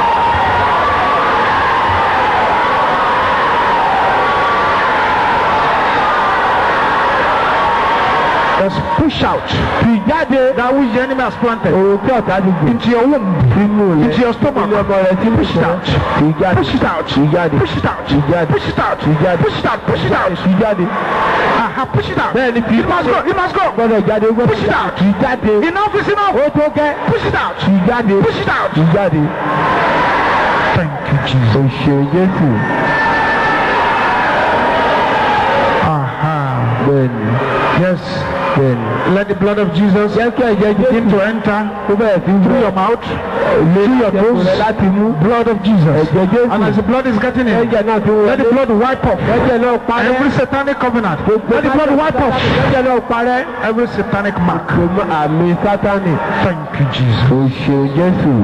Speaker 1: Just push out
Speaker 2: Fi jáde.
Speaker 1: that which the enemy has planted
Speaker 2: Òun tí ọ̀tá ti gbìn.
Speaker 1: into your womb,
Speaker 2: Sínú rẹ̀.
Speaker 1: into your
Speaker 2: Ilé
Speaker 1: stomach.
Speaker 2: ọmọ rẹ̀ ti
Speaker 1: Push it out.
Speaker 2: Fi jáde.
Speaker 1: Push it out.
Speaker 2: Fi jáde.
Speaker 1: Push it out.
Speaker 2: Fi jáde.
Speaker 1: Push it out.
Speaker 2: Fi jáde.
Speaker 1: Push it out. Push it out.
Speaker 2: Fi jáde.
Speaker 1: Aha, push it out.
Speaker 2: Bẹ́ẹ̀ ni fi
Speaker 1: It must go. It must go.
Speaker 2: gbọ́dọ̀ jáde. ó gbọ́dọ̀
Speaker 1: Push it out.
Speaker 2: Fi jáde.
Speaker 1: Enough is enough.
Speaker 2: Ó tó gẹ́.
Speaker 1: Push it out.
Speaker 2: Fi jáde.
Speaker 1: Push it out.
Speaker 2: Fi jáde.
Speaker 1: Thank you, Jesus.
Speaker 2: O ṣeun Jésù.
Speaker 1: Aha.
Speaker 2: bẹ́ẹ̀ni
Speaker 1: Yes.
Speaker 2: bẹ́ẹ̀ni.
Speaker 1: Let the blood of Jesus
Speaker 2: jẹ́ kí ẹ̀jẹ̀
Speaker 1: begin
Speaker 2: jésù
Speaker 1: to enter
Speaker 2: kó bẹ̀rẹ̀ sí
Speaker 1: through your mouth, through your nose,
Speaker 2: rẹ̀ láti mú.
Speaker 1: blood of Jesus.
Speaker 2: ẹ̀jẹ̀ jésù
Speaker 1: And as the blood is getting in,
Speaker 2: ẹ̀jẹ̀ náà fi
Speaker 1: let the
Speaker 2: wọlé.
Speaker 1: blood wipe off
Speaker 2: ẹ̀jẹ̀ náà parẹ́.
Speaker 1: every satanic covenant. Let the blood wipe off
Speaker 2: ẹ̀jẹ̀ náà parẹ́.
Speaker 1: every satanic mark.
Speaker 2: gbogbo àmì sátánì.
Speaker 1: Thank you, Jesus.
Speaker 2: o ṣeun jésù.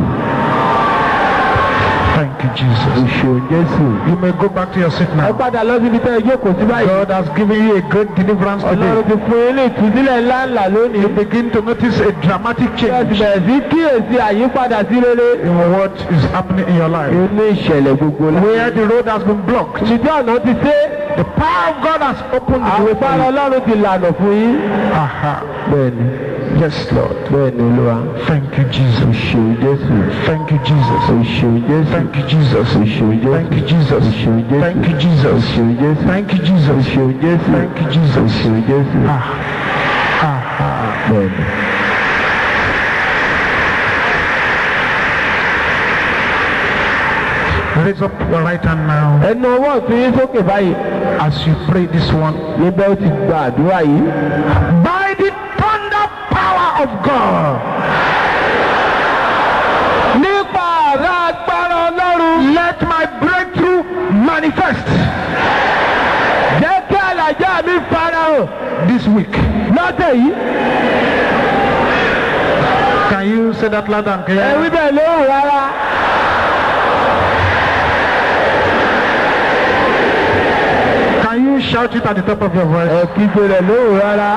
Speaker 1: Thank you,
Speaker 2: o
Speaker 1: Jesus.
Speaker 2: ṣeun jésù.
Speaker 1: You may go back to your seat
Speaker 2: ẹ
Speaker 1: now.
Speaker 2: padà lọ síbi tẹ́ ẹ jókòó sí báyìí.
Speaker 1: God has given you a great deliverance
Speaker 2: ọlọ́run
Speaker 1: today.
Speaker 2: ti fún yín ní ìtúsílẹ̀ ńláńlá lónìí.
Speaker 1: You begin to notice a dramatic
Speaker 2: ẹ ti
Speaker 1: change
Speaker 2: bẹ̀rẹ̀ sí kíyèsí àyípadà sí rere.
Speaker 1: in what is happening in your life.
Speaker 2: inú ìṣẹ̀lẹ̀ gbogbo la.
Speaker 1: Where the road has been blocked,
Speaker 2: ìjọ ọ̀nà ti ṣe.
Speaker 1: the power of God has opened the way for
Speaker 2: àwòbára
Speaker 1: you.
Speaker 2: ọlọ́run ti lànà fún yín.
Speaker 1: Aha.
Speaker 2: bẹ́ẹ̀ni
Speaker 1: Yes, Lord.
Speaker 2: bẹ́ẹ̀ni olúwa.
Speaker 1: Thank you,
Speaker 2: o
Speaker 1: Jesus.
Speaker 2: ṣeun jésù.
Speaker 1: Thank you, Jesus.
Speaker 2: o ṣeun jésù.
Speaker 1: Thank you, Jesus.
Speaker 2: o ṣeun jésù.
Speaker 1: Thank you, Jesus.
Speaker 2: o ṣeun jésù.
Speaker 1: Thank you,
Speaker 2: o
Speaker 1: Jesus.
Speaker 2: ṣeun jésù.
Speaker 1: Thank you,
Speaker 2: o
Speaker 1: Jesus.
Speaker 2: ṣeun jésù.
Speaker 1: Thank you,
Speaker 2: o
Speaker 1: Jesus.
Speaker 2: ṣeun jésù.
Speaker 1: Ah. Aha.
Speaker 2: bẹ́ẹ̀ni.
Speaker 1: Raise up your right hand now
Speaker 2: ẹnu ọwọ́ ọ̀tún yín sókè báyìí.
Speaker 1: as you pray this one.
Speaker 2: níbẹ̀ ó ti gba àdúrà yìí.
Speaker 1: By the thunder power of God,
Speaker 2: nípa àrà agbára ọlọ́run.
Speaker 1: let my breakthrough manifest
Speaker 2: jẹ́ kí àlàjá mi farahàn
Speaker 1: this week.
Speaker 2: lọ́tẹ̀ yìí.
Speaker 1: Can you say that loud and
Speaker 2: ẹ
Speaker 1: clear?
Speaker 2: wí bẹ́ẹ̀ lóhùn rárá.
Speaker 1: Can you shout it at the top of your voice?
Speaker 2: ẹ kígbe rẹ̀ lóhùn rárá.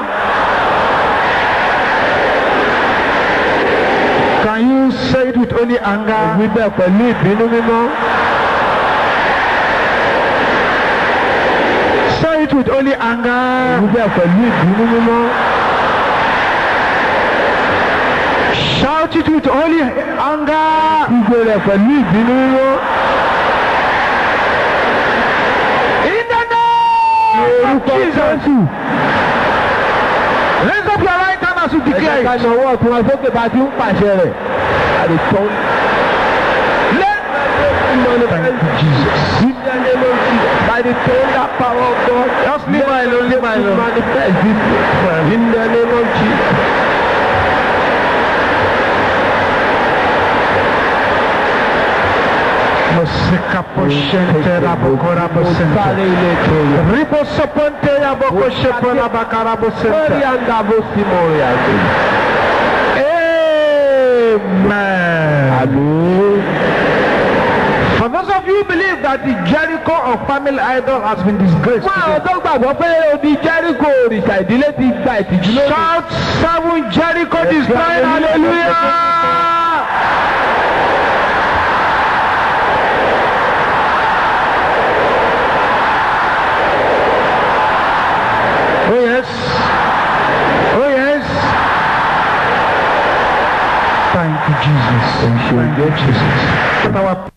Speaker 1: Can you say it with only
Speaker 2: ẹ
Speaker 1: anger?
Speaker 2: wí bẹ́ẹ̀ pẹ̀lú ìbínú mímọ́.
Speaker 1: Say it with only
Speaker 2: ẹ wí
Speaker 1: anger.
Speaker 2: bẹ́ẹ̀ pẹ̀lú ìbínú mímọ́.
Speaker 1: Shout it with only anger.
Speaker 2: kígbe rẹ̀ pẹ̀lú ìbínú mímọ́.
Speaker 1: In the name of
Speaker 2: orúkọ
Speaker 1: Jesus.
Speaker 2: jésù.
Speaker 1: Raise up your right hand as you
Speaker 2: ẹ jẹ́
Speaker 1: declare
Speaker 2: ká
Speaker 1: it.
Speaker 2: na ọwọ́ ọ̀tún wa sókè bá a ti ń pàṣẹ rẹ̀. àdìtọ́.
Speaker 1: Let Thank you, Jesus.
Speaker 2: In the name of Jesus, by the thunder power of God,
Speaker 1: Just leave my alone, leave my alone.
Speaker 2: manifest this way. In the name of Jesus.
Speaker 1: Mosika poshente rabokora bosente.
Speaker 2: Sáré ilé kẹyọ.
Speaker 1: Ribo soponte yaboko shepona bakara
Speaker 2: Lórí
Speaker 1: bosente.
Speaker 2: àǹdàbò sí mo rìn àjò.
Speaker 1: Amen.
Speaker 2: Àmín.
Speaker 1: For those of you who believe that the Jericho of family idol has been disgraced,
Speaker 2: Fún àwọn tó gbàgbọ́ pé odi Jẹ́ríkò òrìṣà ìdílé ti gba ìtìjú lónìí.
Speaker 1: shout seven Jericho destroyed. Hallelujah. Oh yes. Oh yes. Thank you, Jesus. Thank you, Jesus. Put our